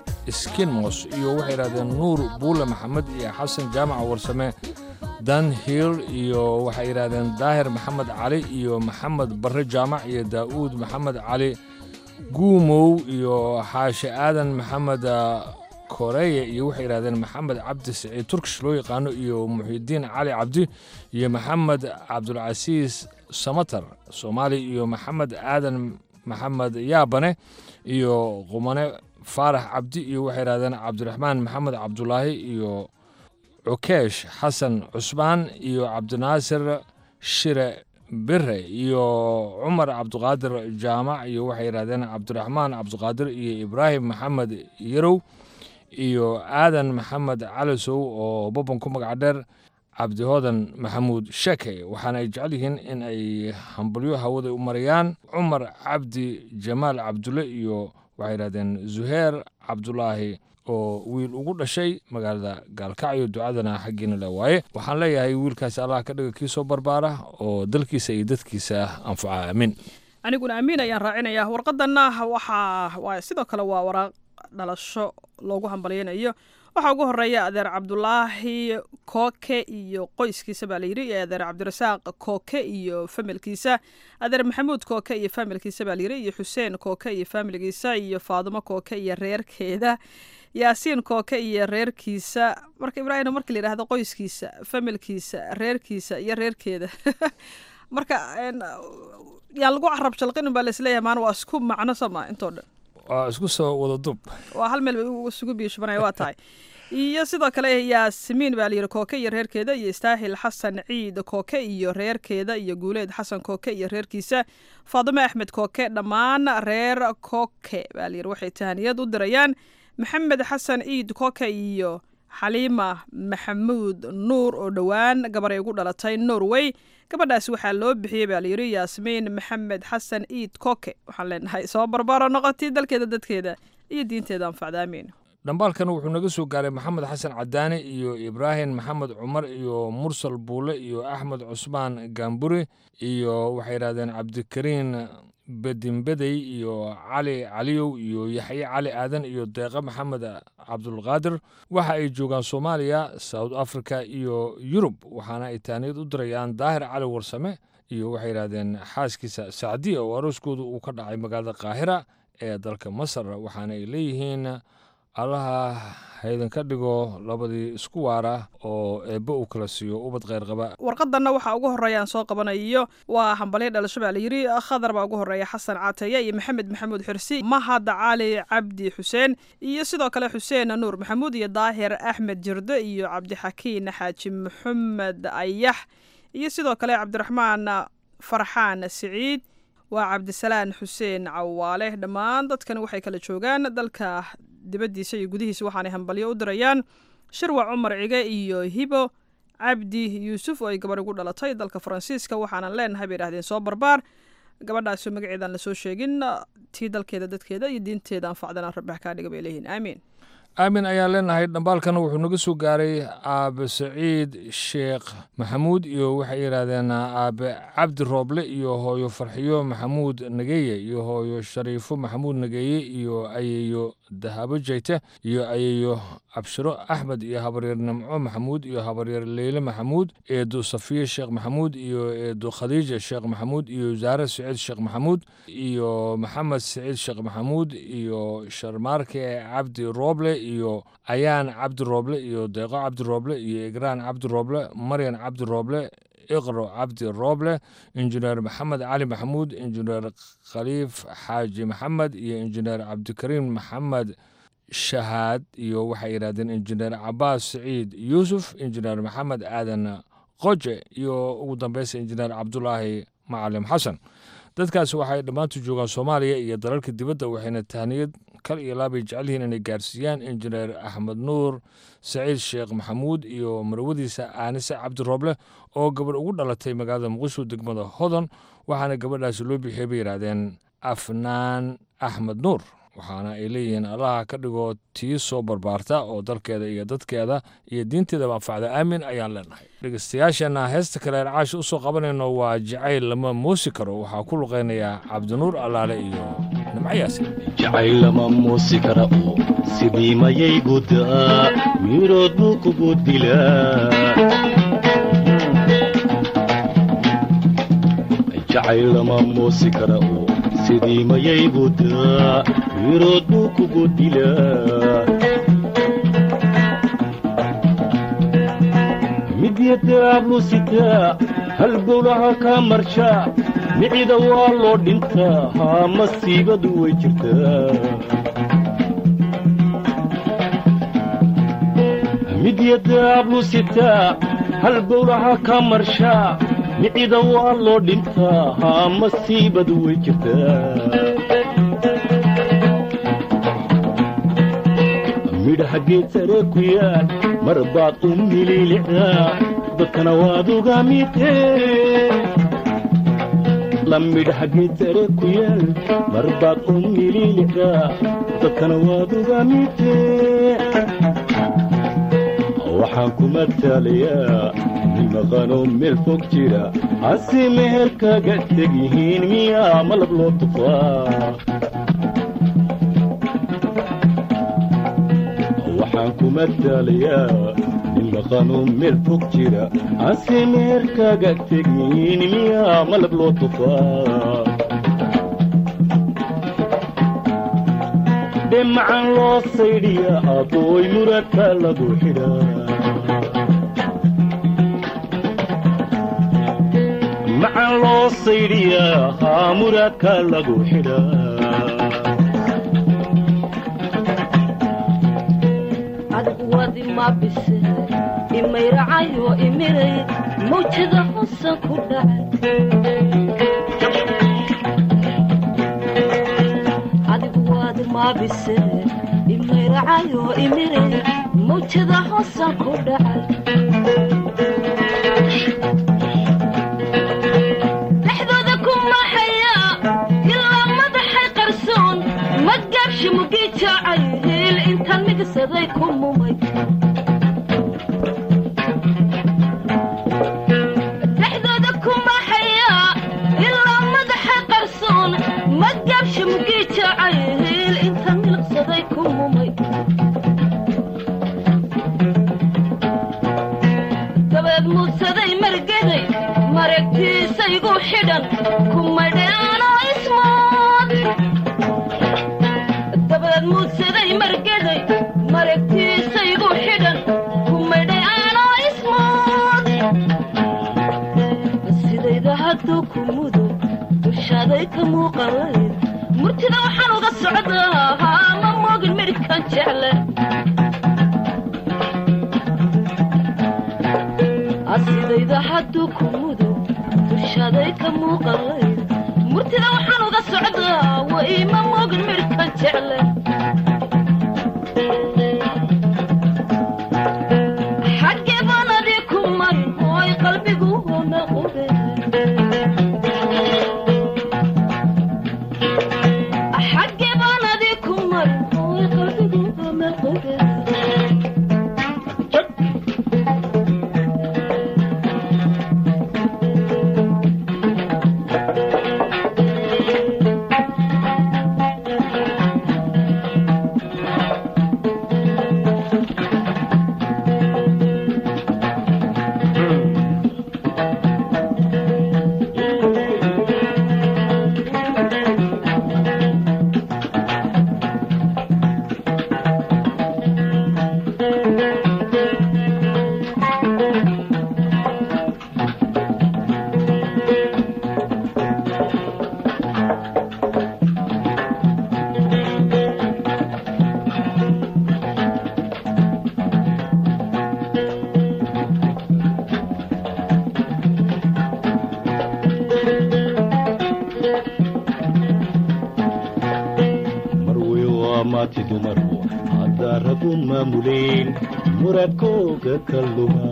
skinmos iyo waxay yidhahdeen nuur buule maxamed iyo xasan jaamaca warsame dan hiil iyo waxay yidhahdeen daahir maxamed cali iyo maxamed barre jaamac iyo daa'uud maxamed cali guumow iyo xaashe aadan maxamed koreya iyo waxay yidhahdeen maxamed cabdi siciid turkish loo yaqaano iyo muxidiin cali cabdi iyo maxamed cabdulcasiis samatar soomaali iyo maxamed aadan maxamed yaabane iyo qumane faarax cabdi iyo waxay yidhahdeen cabdiraxmaan maxamed cabdulaahi iyo cukeesh xasan cusmaan iyo cabdinaasir shire bire iyo cumar cabdiqaadir jaamac iyo waxay yidhahdeen cabdiraxmaan cabdiqaadir iyo ibraahim maxamed yarow iyo aadan maxamed calisow oo bobon ku magac dheer cabdihoodan maxamuud sheke waxaana ay jecel yihiin in ay hambalyo hawada u marayaan cumar cabdi jamaal cabdulle iyo waxay yidhahdeen zuheer cabdulaahi oo wiil ugu dhashay magaalada gaalkacyo ducadana xaggiina le waaye waxaan leeyahay wiilkaasi allah ka dhiga kii soo barbaara oo dalkiisa iyo dadkiisa anfaca aamin aniguna amiin ayaan raacinayaa warqadanna waxaa waa sidoo kale waa waraaq dhalasho loogu hambalyaynayo waxaa ugu horeeya adeer cabdulaahi kooke iyo qoyskiisa baa layidhi iyo adeer cabdirasaaq kooke iyo familkiisa adeer maxamuud kooke iyo familkiisa baa layidhi iyo xuseen kooke iyo familkiisa iyo faadimo kooke iyo reerkeeda yaasiin kooke iyo reerkiisa marka ibraahim marka la yidhaahdo qoyskiisa familkiisa reerkiisa iyo reerkeeda marka yaan lagu carab jalqinin baa laisleeyahay maana waa isku macno sama intoo dhan waa isku soo wada dub waa hal meel bay isugu biishubanaya waa tahay iyo sidoo kale yaasimiin baa layidhi kooke iyo reerkeeda iyo istaahil xasan ciid kooke iyo reerkeeda iyo guuleed xasan kooke iyo reerkiisa faadimo axmed kooke dhammaan reer kooke baa layidhi waxay tahaniyad u dirayaan maxamed xasan ciid kooke iyo xaliima maxamuud nuur oo dhowaan gabaray ugu dhalatay norway gabadhaasi waxaa loo bixiyey baa layidhi yaasmiin maxamed xasan ciid kooke waxaan leenahay soo barbaro noqotay dalkeeda dadkeeda iyo diinteeda anfacda amiin dhambaalkan wuxuu naga soo gaaray maxamed xasan cadaane iyo ibraahim maxamed cumar iyo mursal buule iyo axmed cusmaan gaamburi iyo waxay yidhahdeen cabdikariin bedinbedey iyo cali caliyow iyo yaxye cali aadan iyo deeqe maxamed cabdulqaadir waxa ay joogaan soomaaliya south africa iyo yurub waxaana ay taaniyad u dirayaan daahir cali warsame iyo waxay yidhahdeen xaaskiisa sacdiya oo arooskooda uu ka dhacay magaalada qaahira ee dalka masar waxaana ay leeyihiin allaha haydan ka dhigo labadii isku waara oo eebbe uu kala siiyo ubad kheyr qaba warqadanna waxaa ugu horeeya aan soo qabanayo waa hambalyo dhalasho baa layidhi khadar baa ugu horeeya xasan caataye iyo maxamed maxamuud xirsi mahad cali cabdi xuseen iyo sidoo kale xuseen nuur maxamuud iyo daahir axmed jirde iyo cabdixakiin xaaji maxamed ayax iyo sidoo kale cabdiraxmaan farxaan siciid waa cabdisalaan xuseen cawaale dhammaan dadkani waxay kala joogaan dalka dibaddiisa iyo gudihiisa waxaanay hambalyo u dirayaan shirwac cumar cige iyo hibo cabdi yuusuf oo ay gabarh ugu dhalatay dalka faransiiska waxaanan leenahay bay idhahdeen soo barbaar gabadhaasoo magaceedaan lasoo sheegin tii dalkeeda dadkeeda iyo diinteeda anfacdana rabbax kaa dhiga bay leeyihiin aamiin aamin ayaan leenahay dhambaalkana wuxuu naga soo gaaray aabe saciid sheekh maxamuud iyo waxay yidhaahdeen aabe cabdi rooble iyo hooyo farxiyo maxamuud nageeye iyo hooyo shariifo maxamuud nageeye iyo ayeeyo dahabo jeyte iyo ayeeyo cabshiro axmed iyo habaryeer nimco maxamuud iyo habaryeer leyle maxamuud eedo safiye sheekh maxamuud iyo eedo khadiija sheekh maxamuud iyo zaare saciid sheekh maxamuud iyo maxamed saciid sheekh maxamuud iyo sharmaarke cabdi rooble iyo ayaan cabdi rooble iyo deeqo cabdi rooble iyo igraan cabdi rooble maryan cabdi rooble iqro cabdi rooble injineer maxamed cali maxamuud injineer khaliif xaaji maxamed iyo injineer cabdikariim maxamed shahaad iyo waxay yidhahdeen injineer cabaas saciid yuusuf injineer maxamed aadan qoje iyo ugu dambeysa injineer cabdulaahi macalim xasan dadkaas waxay dhammaantu joogaan soomaaliya iyo dalalka dibadda waxayna tahniyad kal iyo laabay jecel yihiin inay gaarsiiyaan injineer axmed nuur saciid sheekh maxamuud iyo marwadiisa aanise cabdi rooble oo gabadh ugu dhalatay magaalada muqdisho degmada hodon waxaana gabadhaasi loo bixiyey bay yidhaahdeen afnaan axmed nuur waxaana ay leeyihiin allaha ka dhigo tii soo barbaarta oo dalkeeda iyo dadkeeda iyo diinteedaba anfacda aamin ayaan leenahay dhegeystayaasheenna heesta kale aan caasha usoo qabanayno waa jacayl lama muusi karo waxaa ku luqaynayaa cabdinuur allaale iyo nimcayaasi jacayl lama muusi kara oo sidii mayay gudaa wiirood buu kugu dilaa jacayl lama muusi kara oo sidii mayay gudaa wiirood buu kugu dilaa midyadaablu sitaa halbowlaha kaa marshaa micida waa loo dhintaa haa masiibadu way jirtaa midyadaablu sitaa halbowlaha ka marshaa micida waa loo dhintaa haa masiibadu way jirtaa midhaha geed sare ku yaal mar baad u mililicdaa dadkana waad uga midee la midhaha geed sare ku yaal mar baad u mililicdaa dadkana waad uga midee waxaan ku matalayaa nin maqanoo meel fog jira hase meher kaga teg yihiin miyaa malab loo tufaa waxaan ku matalayaa nin maqanoo meel fog jira hase meher kaga teg yihiin miyaa malab loo tufaa dhemacan loo saydhiya abooy muradka lagu xidhaa macan loo saydhiyaa haa muraadka lagu xidhaa adigu wadi ma bise imayracayo imiray mawjada hosan ku dhacay adigu wadi ma bise imayracayo imiray mawjada hosan ku dhacay dhexdooda ku maxaya ilaa madaxay qarsoon madgaabshi mugii jaacay hiil intaan migsaday ku mumay dhexdooda ku maxaya ilaa madaxay qarsoon madgaabshi mugii jaacay hiil intaan milqsaday ku mumay dabeed muudsaday margeday maragtiisaygu xidhan kumadheanoo ismood dabeed muudsaday margeday maragtiisaygu xidhan kumadheanoo ismood sidayda hadduu ku mudo dushaaday ka muuqalayd murtida waxaan uga socdaa haa ma moogin midhkan jecle asidayda hadduu ku mudo dushaaday ka muuqalayd murtida waxaan uga socdaa way ma moogin midhkan jecle xaggee baan adii ku marin hooy qalbigu hona qube xaggee baan adii ku marin hooy qalbigu hona qube marwey waa maati dumaru haddaa ragu maamuleen muradkooga ka luma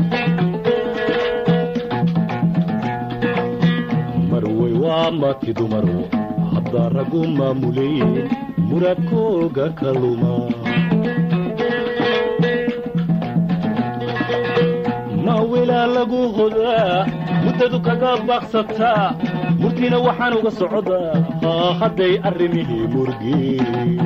marwey waa maati dumaru haddaa ragu maamuleen muradkooga ka luma ma wilaa lagu hodaa muddadu kaga baaqsataa murtiina waxaan uga socdaa haa hadday arrimihii murgeen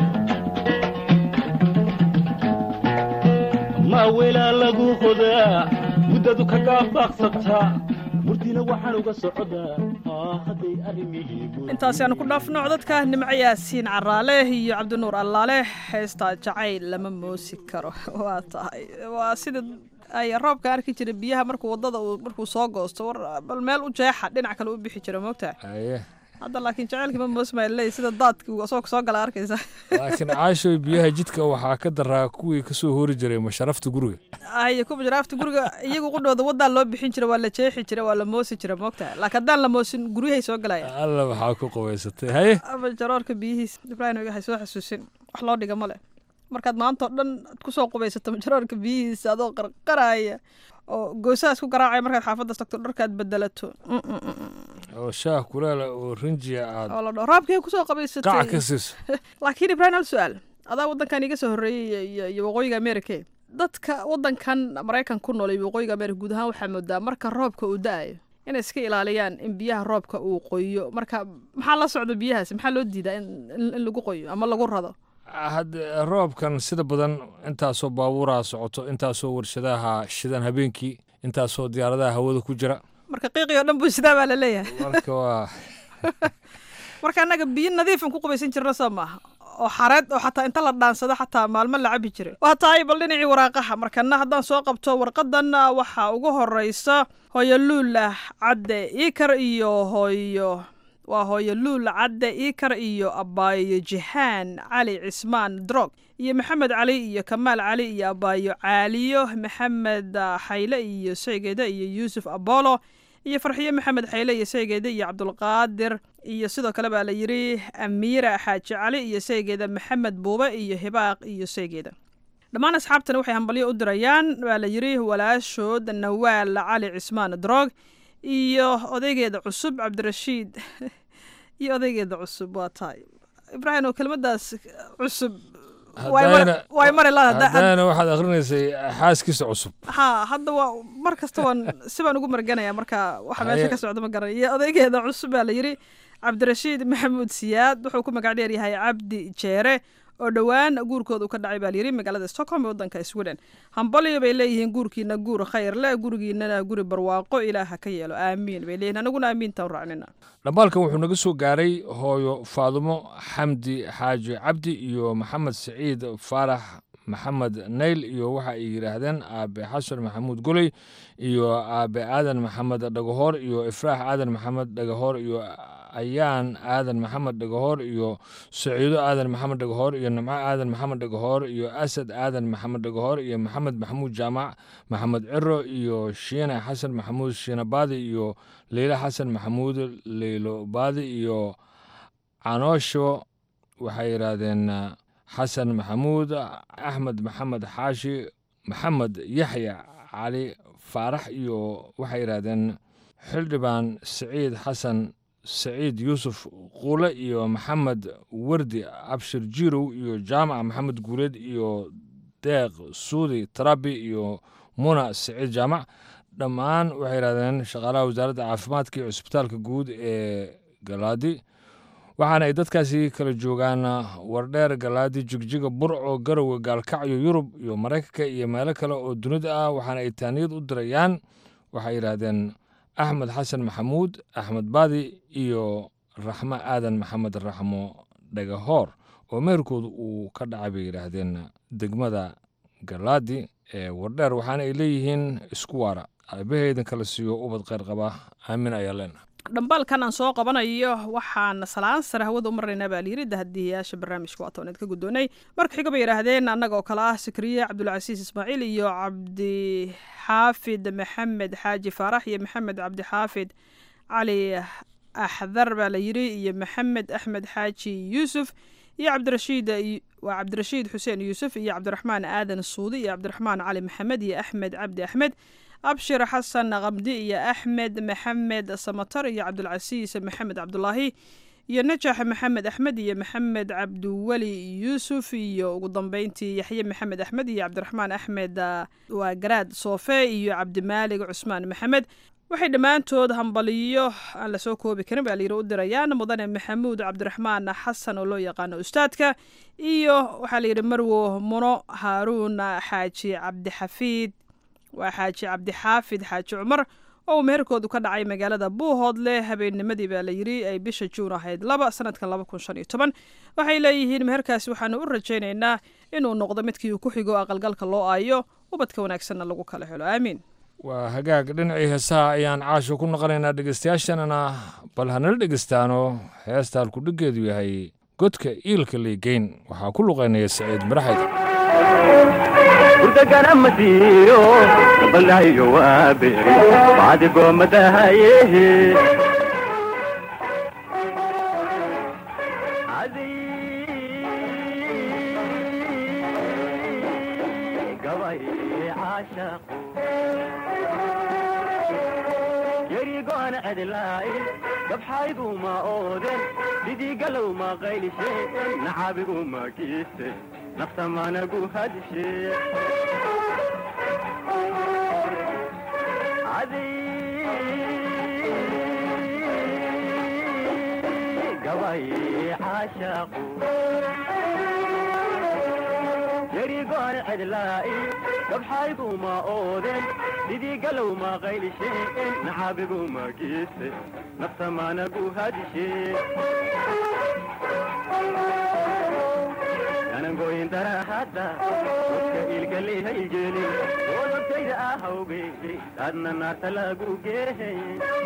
ma wilaa lagu hodaa muddadu kaga baaqsataa murtiina waxaan uga socdaa haa hadday arrimihii intaasi aanu ku dhaafno codadka nimco yaasiin caraale iyo cabdinuur allaale heestaa jacayl lama moosi karo waa tahay waa sida ay roobka arki jira biyaha markuu wadada uu markuu soo goosto war bal meel u jeexa dhinac kale u bixi jira moogtaa aye hadda laakiin jaceylkii ma moosmayle sida daadkii uu asagoo soo gala arkaysa laakiin caashoy biyaha jidka waxaa ka daraa kuwii kasoo hori jiray masharafta guriga ay kuwa jaraafta guriga iyagu qudhooda wadaa loo bixin jira waa la jeexi jira waa la moosi jira moogtaha laakiin haddaan la moosin guryahay soo galaya alla waxaa ku qabaysatay haye ama jaroorka biyihiis ibraahim waxay soo xasuusin wax loo dhiga male markaad maanta oo dhan aad kusoo qubaysato majaroorka biyihiisa adoo qarqaraya oo goosahaas ku garaacaya markaad xaafaddaas tagto dharkaad bedelato oo shaah kulaala oo rinjiya aad oo la dhaho raabkee kusoo qabaysatay qac ka siiso laakiin ibraahim hal su-aal adaa waddankan iga soo horreeyey iyo iyo waqooyiga america dadka waddankan maraykan ku nool iyo waqooyiga america guud ahaan waxaa moodaa marka roobka uu da-ayo inay iska ilaaliyaan in biyaha roobka uu qoyo marka maxaa la socda biyahaasi maxaa loo diidaa in in lagu qoyo ama lagu rado hadde roobkan sida badan intaasoo baabuuraha socoto intaasoo warshadaha shidan habeenkii intaasoo diyaaradaha hawada ku jira marka qiiqii oo dhan buu sidaa baa la leeyahay marka waa marka annaga biyo nadiifan ku qubaysan jirna soo maaha oo xareed oo xataa inta la dhaansado xataa maalmo la cabi jiray waa tahay bal dhinacii waraaqaha markana haddaan soo qabto warqadan waxaa ugu horeysa hooyo luula cadde iikar iyo hooyo waa hooyo luul cadde iikar iyo abaayo jihaan cali cismaan drog iyo maxamed cali iyo kamaal cali iyo abaayo caaliyo maxamed xayle iyo saygeeda iyo yuusuf abolo iyo farxiyo maxamed xayle iyo saygeeda iyo cabdulqaadir iyo sidoo kale baa la yidhi amiira xaaji cali iyo saygeeda maxamed buube iyo hibaaq iyo saygeeda dhammaan asxaabtani waxay hambalyo u dirayaan baa la yidhi walaashood nawaal cali cismaan drog iyo odaygeeda cusub cabdirashiid iyo odaygeeda cusub waa tahay ibraahim oo kelmadaas cusub way mari haddana waxaad akrinaysay xaaskiisa cusub ha hadda waa mar kasta waan si baan ugu marganaya marka waxa meesha ka socda ma garan iyo odaygeeda cusub baa la yidhi cabdirashiid maxamuud siyaad wuxuu ku magac dheer yahay cabdi jeere oo dhowaan guurkooda uu ka dhacay baa layidhi magaalada stockholm ee waddanka sweden hambalyo bay leeyihiin guurkiina guur khayr leh gurigiinana guri barwaaqo ilaaha ka yeelo aamiin bay leeyihin anaguna aamiintaan raacnina dhambaalkan wuxuu naga soo gaaray hooyo faadumo xamdi xaaji cabdi iyo maxamed siciid faarax maxamed nayl iyo waxa ay yidhaahdeen aabe xasan maxamuud goley iyo aabe aadan maxamed dhagahoor iyo ifraax aadan maxamed dhagahoor iyo ayaan aadan maxamed dhagahoor iyo saciido aadan maxamed dhagahoor iyo nimco aadan maxamed dhagahoor iyo asad aadan maxamed dhagahoor iyo maxamed maxamuud jaamac maxamed ciro iyo shiine xasan maxamuud shiine baadi iyo leylo xasan maxamuud leylo baadi iyo canoosho waxay yidhaahdeen xasan maxamuud axmed maxamed xaashi maxamed yaxya cali faarax iyo waxay yidhaahdeen xildhibaan siciid xasan saciid yuusuf quule iyo maxamed wardi abshir jirow iyo jaamac maxamed guuleed iyo deeq suudi tarabi iyo muna saciid jaamac dhammaan waxay yidhahdeen shaqaalaha wasaaradda caafimaadka iyo cusbitaalka guud ee galaadi waxaana ay dadkaasi kala joogaan wardheer galaadi jigjiga burco garowe gaalkacyo yurub iyo maraykanka iyo meelo kale oo dunida ah waxaana ay taaniyad u dirayaan waxay yidhaahdeen axmed xasan maxamuud axmed baadi iyo raxmo aadan maxamed raxmo dhagahoor oo meherkooda uu ka dhacay bay yidhaahdeen degmada galaadi ee wardheer waxaana ay leeyihiin isku waara aabaheedan kala siiyo ubad kheyr qaba aamin ayaa leena dhambaalkan aan soo qabanayo waxaan salaan sare hawada u marnaynaa baa layidhi dahadiyayaasha barnaamijka waa tooneed ka guddoonay marka xiga bay yidhaahdeen annaga oo kale ah sikriye cabdulcasiis ismaaciil iyo cabdixaafid maxamed xaaji faarax iyo maxamed cabdixaafid cali axdar baa la yidhi iyo maxamed axmed xaaji yuusuf iyo cabdirashiid waa cabdirashiid xuseen yuusuf iyo cabdiraxmaan aadan suudi iyo cabdiraxmaan cali maxamed iyo axmed cabdi axmed abshir xasan kamdi iyo axmed maxamed samatar iyo cabdulcasiis maxamed cabdulaahi iyo najax maxamed axmed iyo maxamed cabdiweli yuusuf iyo ugu dambeyntii yaxye maxamed axmed iyo cabdiraxmaan axmed waa garaad soofe iyo cabdimaalig cusmaan maxamed waxay dhammaantood hambaliyo aan lasoo koobi karin baa layidhi u dirayaan mudane maxamuud cabdiraxmaan xasan oo loo yaqaano ustaadka iyo waxaa layidhi marwo muno haaruun xaaji cabdixafiid waa xaaji cabdixaafid xaaji cumar oo uu meherkoodu ka dhacay magaalada buuhoodle habeennimadii baa la yidhi ay bisha juun ahayd laba sanadkan laba kun shan iyo toban waxay leeyihiin meherkaasi waxaanu u rajaynaynaa inuu noqdo midkii uu ku xigo aqalgalka loo aayo ubadka wanaagsanna lagu kala helo aamiin waa hagaag dhinacii heesaha ayaan caasho ku noqonaynaa dhegeystayaashanana bal hanala dhegeystaano heesta halkudhiggeedu yahay godka iilka liigeyn waxaa ku luqaynaya saciid maraxayd urdagana masiyo balaayo waaberi baadi goomadahayehe yerigoana adilaa'i gabxaygu ma ooden didigalow ma qaylishe nacabigu ma kiise naftamanagu hadishe gabay caashaqu yerigoana adilaa'i gabxaygu ma ooden didigalow ma qaylishe nacabigu ma kiise naftamanagu hadishe anangoyin darahadda dadka ilkalihaygelin doodabtayda ahawge adna naarta lagu geehey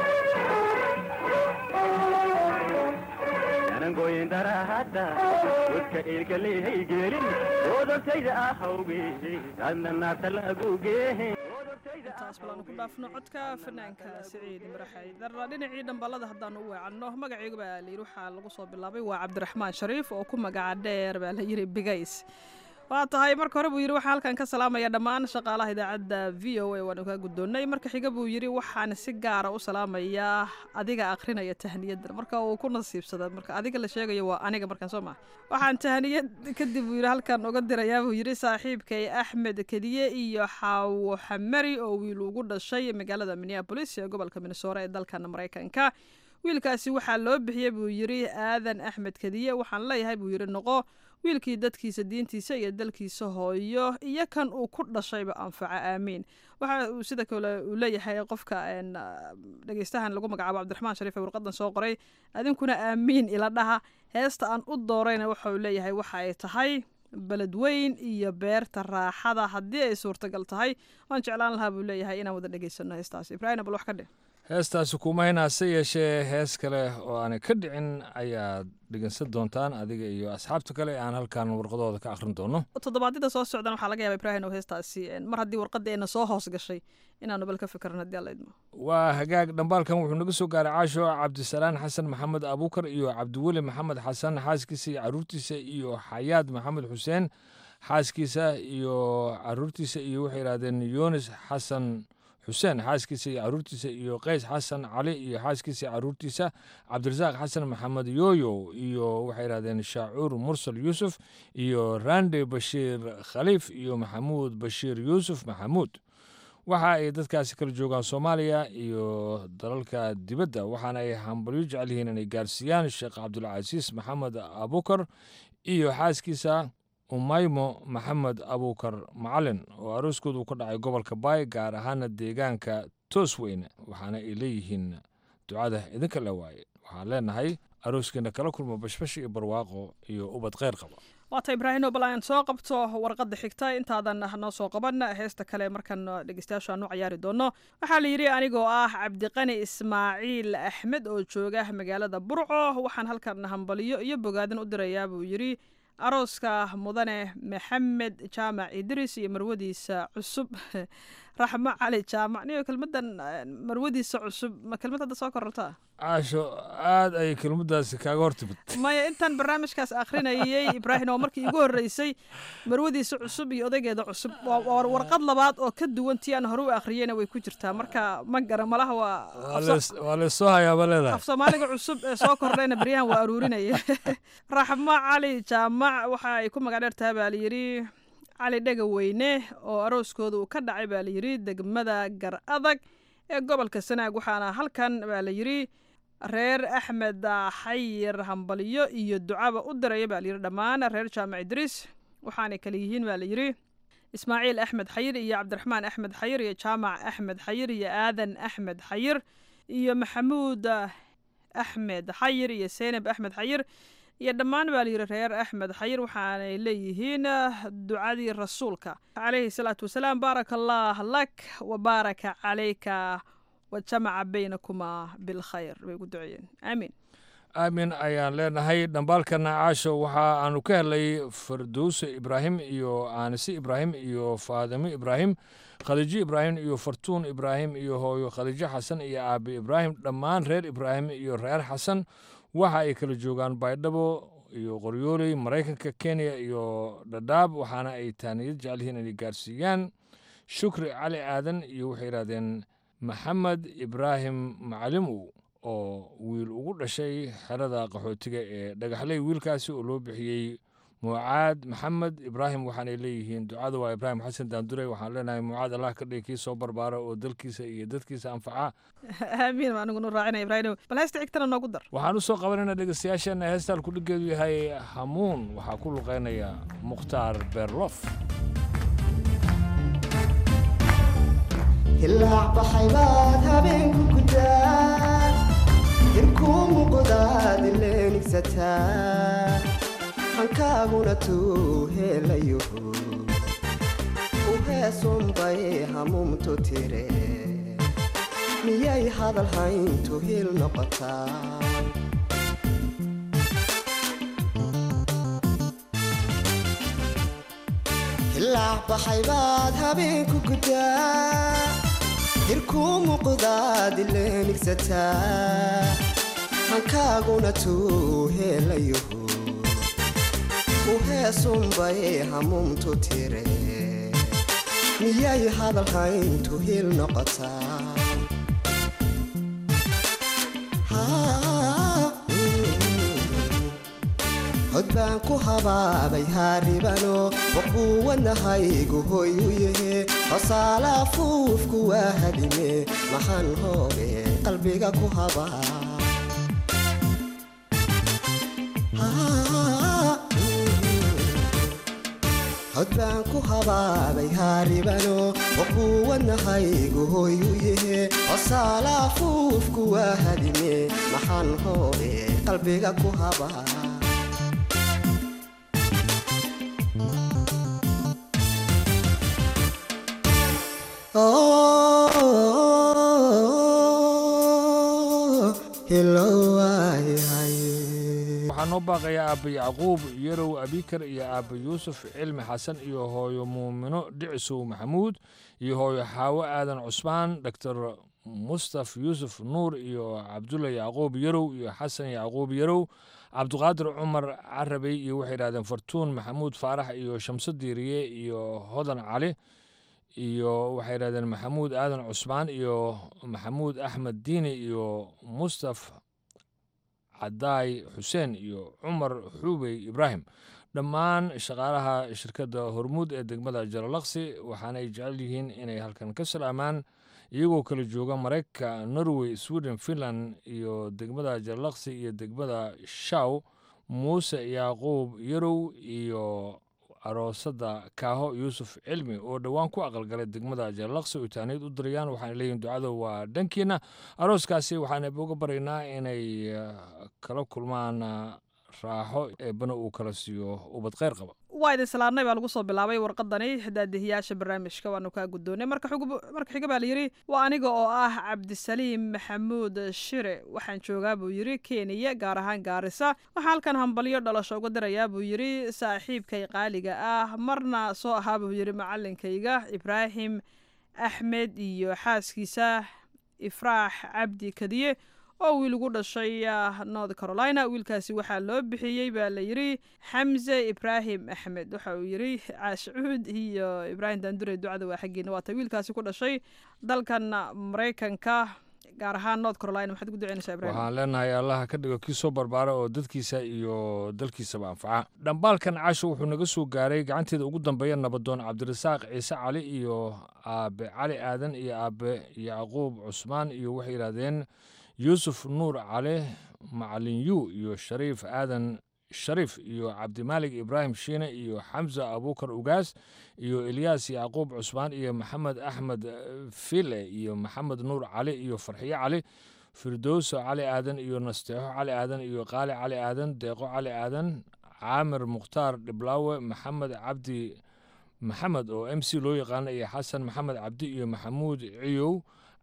anangoyin darahadda dadka ilkalihaygelin doodabtayda ahawge adna naarta lagu geehey intaas balaanu ku dhaafno codka fanaanka siciid maraxaydar dhinacii dhambalada haddaanu u weecanno magacaygu baa layidhi waxaa lagu soo bilaabay waa cabdiraxmaan shariif oo ku magaca dheer baa la yidhi bigays waa tahay marka hore buu yidhi waxaan halkan ka salaamaya dhammaan shaqaalaha idaacadda v o a waanu kaa guddoonnay marka xiga buu yidhi waxaan si gaara u salaamayaa adiga akhrinaya tahniyadda marka uu ku nasiibsada marka adiga la sheegayo waa aniga markaan soo maha waxaan tahniyad kadib buu yidhi halkan uga dirayaa buu yidhi saaxiibkay axmed kediye iyo xaawo xamari oo wiil ugu dhashay magaalada minneabolis ee gobolka minnesota ee dalkan maraykanka wiilkaasi waxaa loo bixiyey buu yidhi aadan axmed kediye waxaan leeyahay buu yidhi noqo wiilkii dadkiisa diintiisa iyo dalkiisa hooyo iyo kan uu ku dhashayba anfaca aamiin waxa uu sida kale uu leeyahay qofka dhegeystahan lagu magacaabo cabdiraxmaan shariif ee warqadan soo qoray adinkuna aamiin ila dhaha heesta aan u doorayna waxa uu leeyahay waxa ay tahay beledweyn iyo beerta raaxada haddii ay suurtagal tahay waan jeclaan lahaa buu leeyahay inaan wada dhegeysano heestaas ibraahim bal wax ka dheh heestaasi kuma hinaase yeeshee hees kale oo aanay ka dhicin ayaad dhegeysan doontaan adiga iyo asxaabta kale aan halkan warqadooda ka akhrin doono toddobaadyada soo socdan waxaa laga yaaba ibraahim oo heestaasi mar haddii warqadda ayna soo hoos gashay inaanu bal ka fikran haddii alla idmo waa hagaag dhambaalkan wuxuu naga soo gaaray caasho cabdisalaan xasan maxamed abuukar iyo cabdiweli maxamed xasan xaaskiisa iyo caruurtiisa iyo xayaad maxamed xuseen xaaskiisa iyo caruurtiisa iyo waxay yidhahdeen yunis xasan xuseen xaaskiisa iyo caruurtiisa iyo qays xasan cali iyo xaaskiisa iyo caruurtiisa cabdirasaaq xasan maxamed yooyo iyo waxay yidhahdeen shaacuur mursal yuusuf iyo rande bashiir khaliif iyo maxamuud bashiir yuusuf maxamuud waxa ay dadkaasi kala joogaan soomaaliya iyo dalalka dibadda waxaana ay hambalyo jecel yihiin inay gaarsiiyaan sheekh cabdulcasiis maxamed abukar iyo xaaskiisa umaymo maxamed abuukar macalin oo arooskooda uu ka dhacay gobolka baay gaar ahaana deegaanka toosweyne waxaana ay leeyihiin ducada idinka la waaye waxaan leenahay arooskeena kala kulma bashbash iyo barwaaqo iyo ubad kheyr qaba waata ibraahimo bal aan soo qabto warqadda xigta intaadan noo soo qaban heesta kale markan dhegeystayaashu aan u cayaari doono waxaa la yidhi anigoo ah cabdiqani ismaaciil axmed oo jooga magaalada burco waxaan halkan hambaliyo iyo bogaadin u dirayaa buu yidhi arooska mudane maxamed jaamac idris iyo marwadiisa cusub raxmo cali jaamac niyo kelmadan marwadiisa cusub ma kelmad hadda soo korortaa caasho aad ay kelmadaasi kaaga hortimid maya intaan barnaamijkaas akhrinayay ibraahim oo markii igu horreysay marwadiisa cusub iyo odaygeeda cusub waa warqad labaad oo ka duwan tii aan hore u akhriyeyna way ku jirtaa marka ma gara malaha waa waa leesoo hayaaba leedahay af soomaaliga cusub ee soo kordhayna beryahan waa aruurinaya raxmo cali jaamac waxa ay ku magac dheer tahay baa layidhi cali dhega weyne oo arooskooda uu ka dhacay baa layidhi degmada gar adag ee gobolka sanaag waxaana halkan baa layidhi reer axmed xayir hambalyo iyo ducaba u diraya baa layidhi dhammaan reer jaamac idriis waxaanay kale yihiin baa layidhi ismaaciil axmed xayir iyo cabdiraxmaan axmed xayir iyo jaamac axmed xayir iyo aadan axmed xayir iyo maxamuud axmed xayir iyo seynab axmed xayir iyo dhammaan baa layidhi reer axmed xayir waxaanay leeyihiin ducadii rasuulka calayhi salaatu wasalaam baaraka allah lak wa baaraka calayka wa jamaca baynakumaa bilkhayr bay ugu duceeyeen aamiin aamin ayaan leenahay dhambaalkana caasho waxa aanu ka helay farduuse ibraahim iyo aanise ibraahim iyo faadimo ibraahim khadiijo ibraahim iyo fartuun ibraahim iyo hooyo khadiijo xasan iyo aabe ibraahim dhammaan reer ibraahim iyo reer xasan waxa ay kala joogaan baydhabo iyo qoryooley maraykanka kenya iyo dhadhaab waxaana ay taaniyad jecel yihiin inay gaarsiiyaan shukri cali aadan iyo waxay yidhahdeen maxamed ibraahim macalimow oo wiil ugu dhashay xerada qaxootiga ee dhagaxley wiilkaasi oo loo bixiyey mucaad maxamed ibraahim waxaanay leeyihiin ducada waa ibraahim xasan daandure waxaan leenahay mucaad allah ka dhigi kii soo barbaara oo dalkiisa iyo dadkiisa anfaca aamiin baa aniguna raacinaya ibraahim bal heesta xigtana noogu dar waxaan u soo qabanayna dhegeystayaasheena heestaan kudhigeedu yahay hamuun waxaa ku luqeynaya mukhtaar beerlof ilaac baxay baad habeenku gudaa irkuu muuqdaad ileenigsataa hankaaguna tuu helayo u heesunbay hamuumtu tire miyay hadal hayntu hil noqotaa ilaac baxay baad habeenku gudaa hirkuu muuqdaad ileenigsataa hankaaguna tuu helayo u heesunbay hamuumtu tire miyay hadal hayntu hil noqotaa hod baan ku habaabay haaribano waquuwanahaygu hoy u yahe hosaala fuufku waa hadhime maxaan hooge qalbiga ku habaa hod baan ku habaabay haaribano waquuwanahaygu hoy u yahe hosaala fuufku waa hadhime maxaan hooge qalbiga ku habaa waxaa noo baaqaya aabba yacquub yarow abikar iyo aabba yuusuf cilmi xasan iyo hooyo muumino dhicisow maxamuud iyo hooyo xaawo aadan cusmaan doctor mustaf yuusuf nuur iyo cabdulla yacquub yarow iyo xasan yacquub yarow cabdiqaadir cumar carabey iyo waxay yidhahdeen fartuun maxamuud faarax iyo shamso diiriye iyo hodan cali iyo waxay yidhahdeen maxamuud aadan cusmaan iyo maxamuud axmed diini iyo mustaf cadaay xuseen iyo cumar xuubey ibraahim dhammaan shaqaalaha shirkadda hormuud ee degmada jalalaqsi waxaanay jecel yihiin inay halkan ka salaamaan iyagoo kala jooga maraykanka norway sweden finland iyo degmada jalalaqsi iyo degmada shaw muuse yacquub yarow iyo aroosadda kaaho yuusuf cilmi oo dhowaan ku aqalgalay degmada jalalaqsi oo taaniid u dirayaan waxaana leeyihin ducada waa dhankiina arooskaasi waxaan uga baraynaa inay kala kulmaan raaxo eebbana uu kala siiyo ubad kheyr qaba waa idin salaadnay baa lagu soo bilaabay warqadani daadihiyaasha barnaamijka waanu kaa guddoonay marka marka xiga baa layidhi waa aniga oo ah cabdisaliim maxamuud shire waxaan joogaa buu yidhi kenya gaar ahaan gaarisa waxaa halkan hambalyo dhalasho uga dirayaa buu yidhi saaxiibkay qaaliga ah marna soo ahaa buu yidhi macalinkayga ibraahim axmed iyo xaaskiisa ifraax cabdi kadiye oo wiil ugu dhashay north carolina wiilkaasi waxaa loo bixiyey baa la yidhi xamse ibraahim axmed waxa uu yidhi caashcuud iyo ibraahim daandure ducada waa xaggeena waata wiilkaasi ku dhashay dalkan maraykanka gaar ahaan north carolina maxaad ugu duceynaysaa ibrahim waxaan leenahay allaha ka dhigo kii soo barbaara oo dadkiisa iyo dalkiisaba anfaca dhambaalkan casho wuxuu naga soo gaaray gacanteeda ugu dambeeya nabadoon cabdirasaaq ciise cali iyo aabe cali aadan iyo aabe yacquub cusmaan iyo waxay yidhaahdeen yuusuf nuur cali macalin yu iyo shariif aadan shariif iyo cabdimaalig ibraahim shiine iyo xamsa abuukar ugaas iyo elyaas yacquub cusmaan iyo maxamed axmed file iyo maxamed nuur cali iyo farxiyo cali firdowso cali aadan iyo nasteexo cali aadan iyo qaali cali aadan deeqo cali aadan caamir mukhtaar dhiblaawe maxamed cabdi maxamed oo m c loo yaqaana iyo xasan maxamed cabdi iyo maxamuud ciyow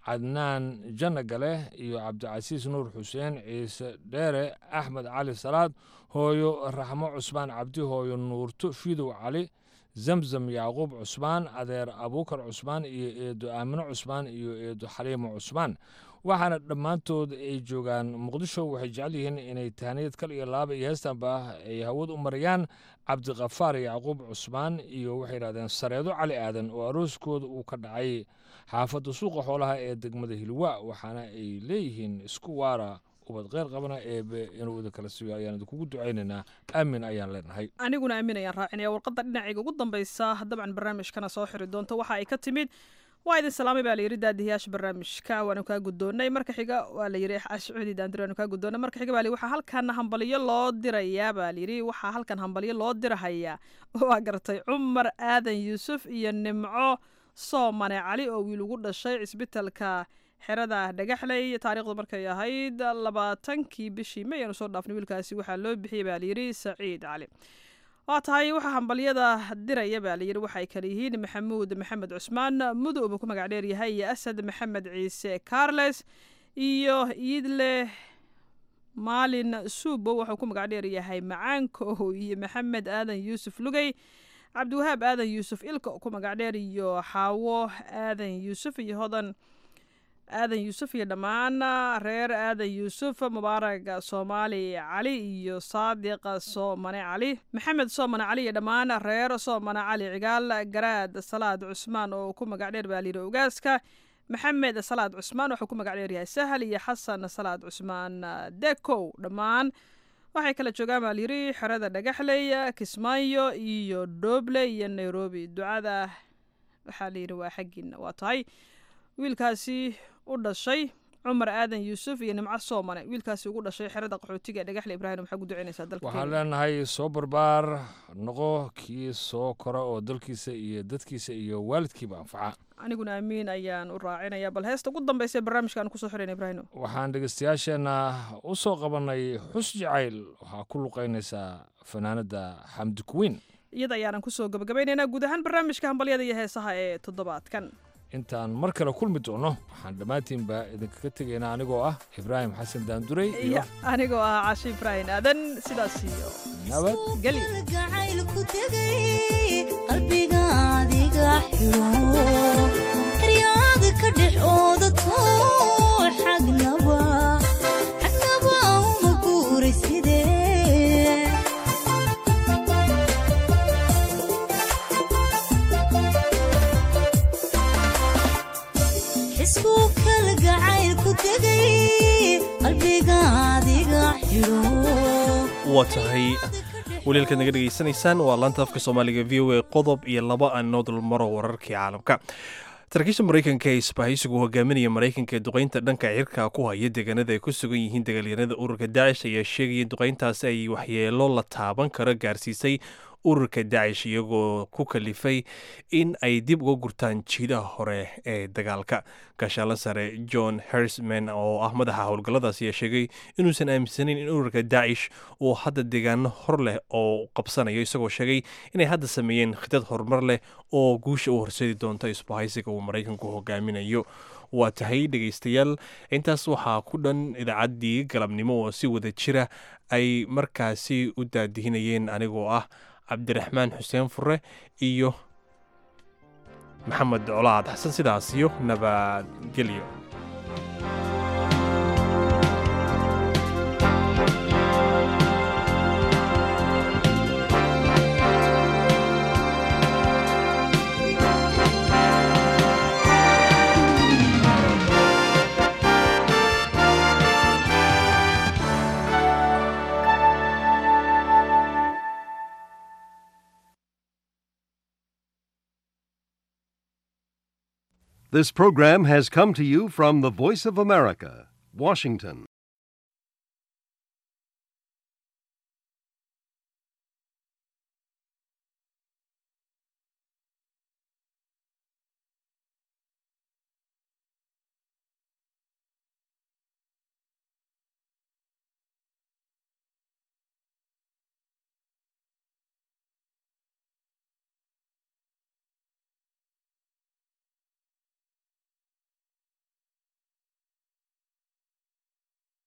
cadnaan janna gale iyo cabdicasiis nuur xuseen ciise dheere axmed cali salaad hooyo raxmo cusmaan cabdi hooyo nuurto fidow cali zamzam yacquub cusmaan adeer abuukar cusmaan iyo eedo aamino cusmaan iyo eedo xaliimo cusmaan waxaana dhammaantood ay joogaan muqdisho waxay jecel yihiin inay tahniyad kal iyo laaba iyo heestanba ay hawad u marayaan cabdiqafaar yacquub cusmaan iyo waxay yidhahdeen sareedo cali aadan oo arooskooda uu ka dhacay xaafadda suuqa xoolaha ee degmada hilwa waxaana ay leeyihiin isku waara ubad kheyr qabana eebe inuu idin kala siiyo ayaan idinkugu ducaynaynaa aamin ayaan leenahay aniguna aamin ayaan raacinaya warqadda dhinacayga ugu dambaysa dabcan barnaamijkana soo xiri doonta waxa ay ka timid waa idin salaamay baa layidhi daadiyaasha barnaamijka waanu kaa guddoonnay marka xiga waa layidhi ashcuudi daandiri waanu kaa guddoonnay marka xiga baa layidhi waxaa halkan hambalyo loo dirayaa baa layidhi waxaa halkan hambalyo loo dirahayaa waa gartay cumar aadan yuusuf iyo nimco soomane cali oo wiil ugu dhashay cisbitalka xerada dhagaxley taariikhdu markay ahayd labaatankii bishii may aanu soo dhaafnay wiilkaasi waxaa loo bixiyey baa layidhi saciid cali waa tahay waxaa hambalyada diraya baa layidhi waxay kale yihiin maxamuud maxamed cusmaan mudow buu ku magac dheer yahay iyo asad maxamed ciise carles iyo iidle maalin suubo wuxuu ku magac dheer yahay macaanko iyo maxamed aadan yuusuf lugey cabdiwahaab aadan yuusuf ilka ku magac dheer iyo xaawo aadan yuusuf iyo hodan aadan yuusuf iyo dhammaan reer aadan yuusuf mubaarag soomaali cali iyo saadiq soomane cali maxamed soomane cali iyo dhammaan reer soomane cali cigaal garaad salaad cusmaan oo ku magac dheer baa layidhi ogaaska maxamed salaad cusmaan wuxuu ku magac dheer yahay sahal iyo xasan salaad cusmaan dekow dhammaan waxay kala joogaan baa layidhi xerada dhagaxley kismaayo iyo dooble iyo nairobi ducada waxaa layidhi waa xaggiina waa tahay wiilkaasi u dhashay cumar aadan yuusuf iyo nimco soomane wiilkaasi ugu dhashay xerada qaxootiga ee dhagaxle ibraahim maxaa ku ducaynaysaa dalka waxaan leenahay soo barbaar noqo kii soo kora oo dalkiisa iyo dadkiisa iyo waalidkiiba anfaca aniguna amiin ayaan u raacinaya bal heesta ugu dambaysa ee barnaamijka aan kusoo xirayna ibraahim waxaan dhegeystayaasheenna u soo qabanay xus jacayl waxaa ku luqaynaysaa fanaanada xamdi kuwiin iyada ayaanan kusoo gabagabaynaynaa guud ahaan barnaamijka hambalyada iyo heesaha ee toddobaadkan intaan mar kale kulmi doono waxaan dhammaantiinba idinkaga tegaynaa anigoo ah ibraahim xasan daanduray iyo anigoo ah cashi ibraahim aadan sidaas iyo nabadgelyogacaylku tegay qalbigaadiga xiro eryaada ka dhex oodato xagnaba xagnaba uma guuray sidee xisbuu kala gacaylku tegay qalbigaadiga xiro waa tahay waliilkaad naga dhegaysanaysaan waa laanta afka soomaaliga v o a qodob iyo laba aanoo dulmaro wararkii caalamka saraakiisha maraykanka ee isbahaysigu hogaaminaya maraykanka ee duqaynta dhanka cirka ku haya deegaanada ay ku sugan yihiin dagaalyanada ururka daacish ayaa sheegaya in duqayntaasi ay waxyeelo la taaban karo gaarsiisay ururka daacish iyagoo ku kalifay in ay dib uga gurtaan jiidaha hore ee dagaalka gaashaalan sare john hersman oo ah madaxa howlgalladaas ayaa sheegay inuusan aaminsanin in ururka daacish uu hadda deegaano hor leh oo qabsanayo isagoo sheegay inay hadda sameeyeen khidad horumar leh oo guusha u horseedi doonta isbahaysiga uu maraykanku hogaaminayo waa tahay dhegaystayaal intaas waxaa ku dhan idaacaddii galabnimo oo si wada jira ay markaasi u daadihinayeen anigoo ah cabdiraxmaan xuseen fure iyo maxamed colaad xasan sidaas iyo nabadgelyo This program has come to you from the Voice of America, Washington.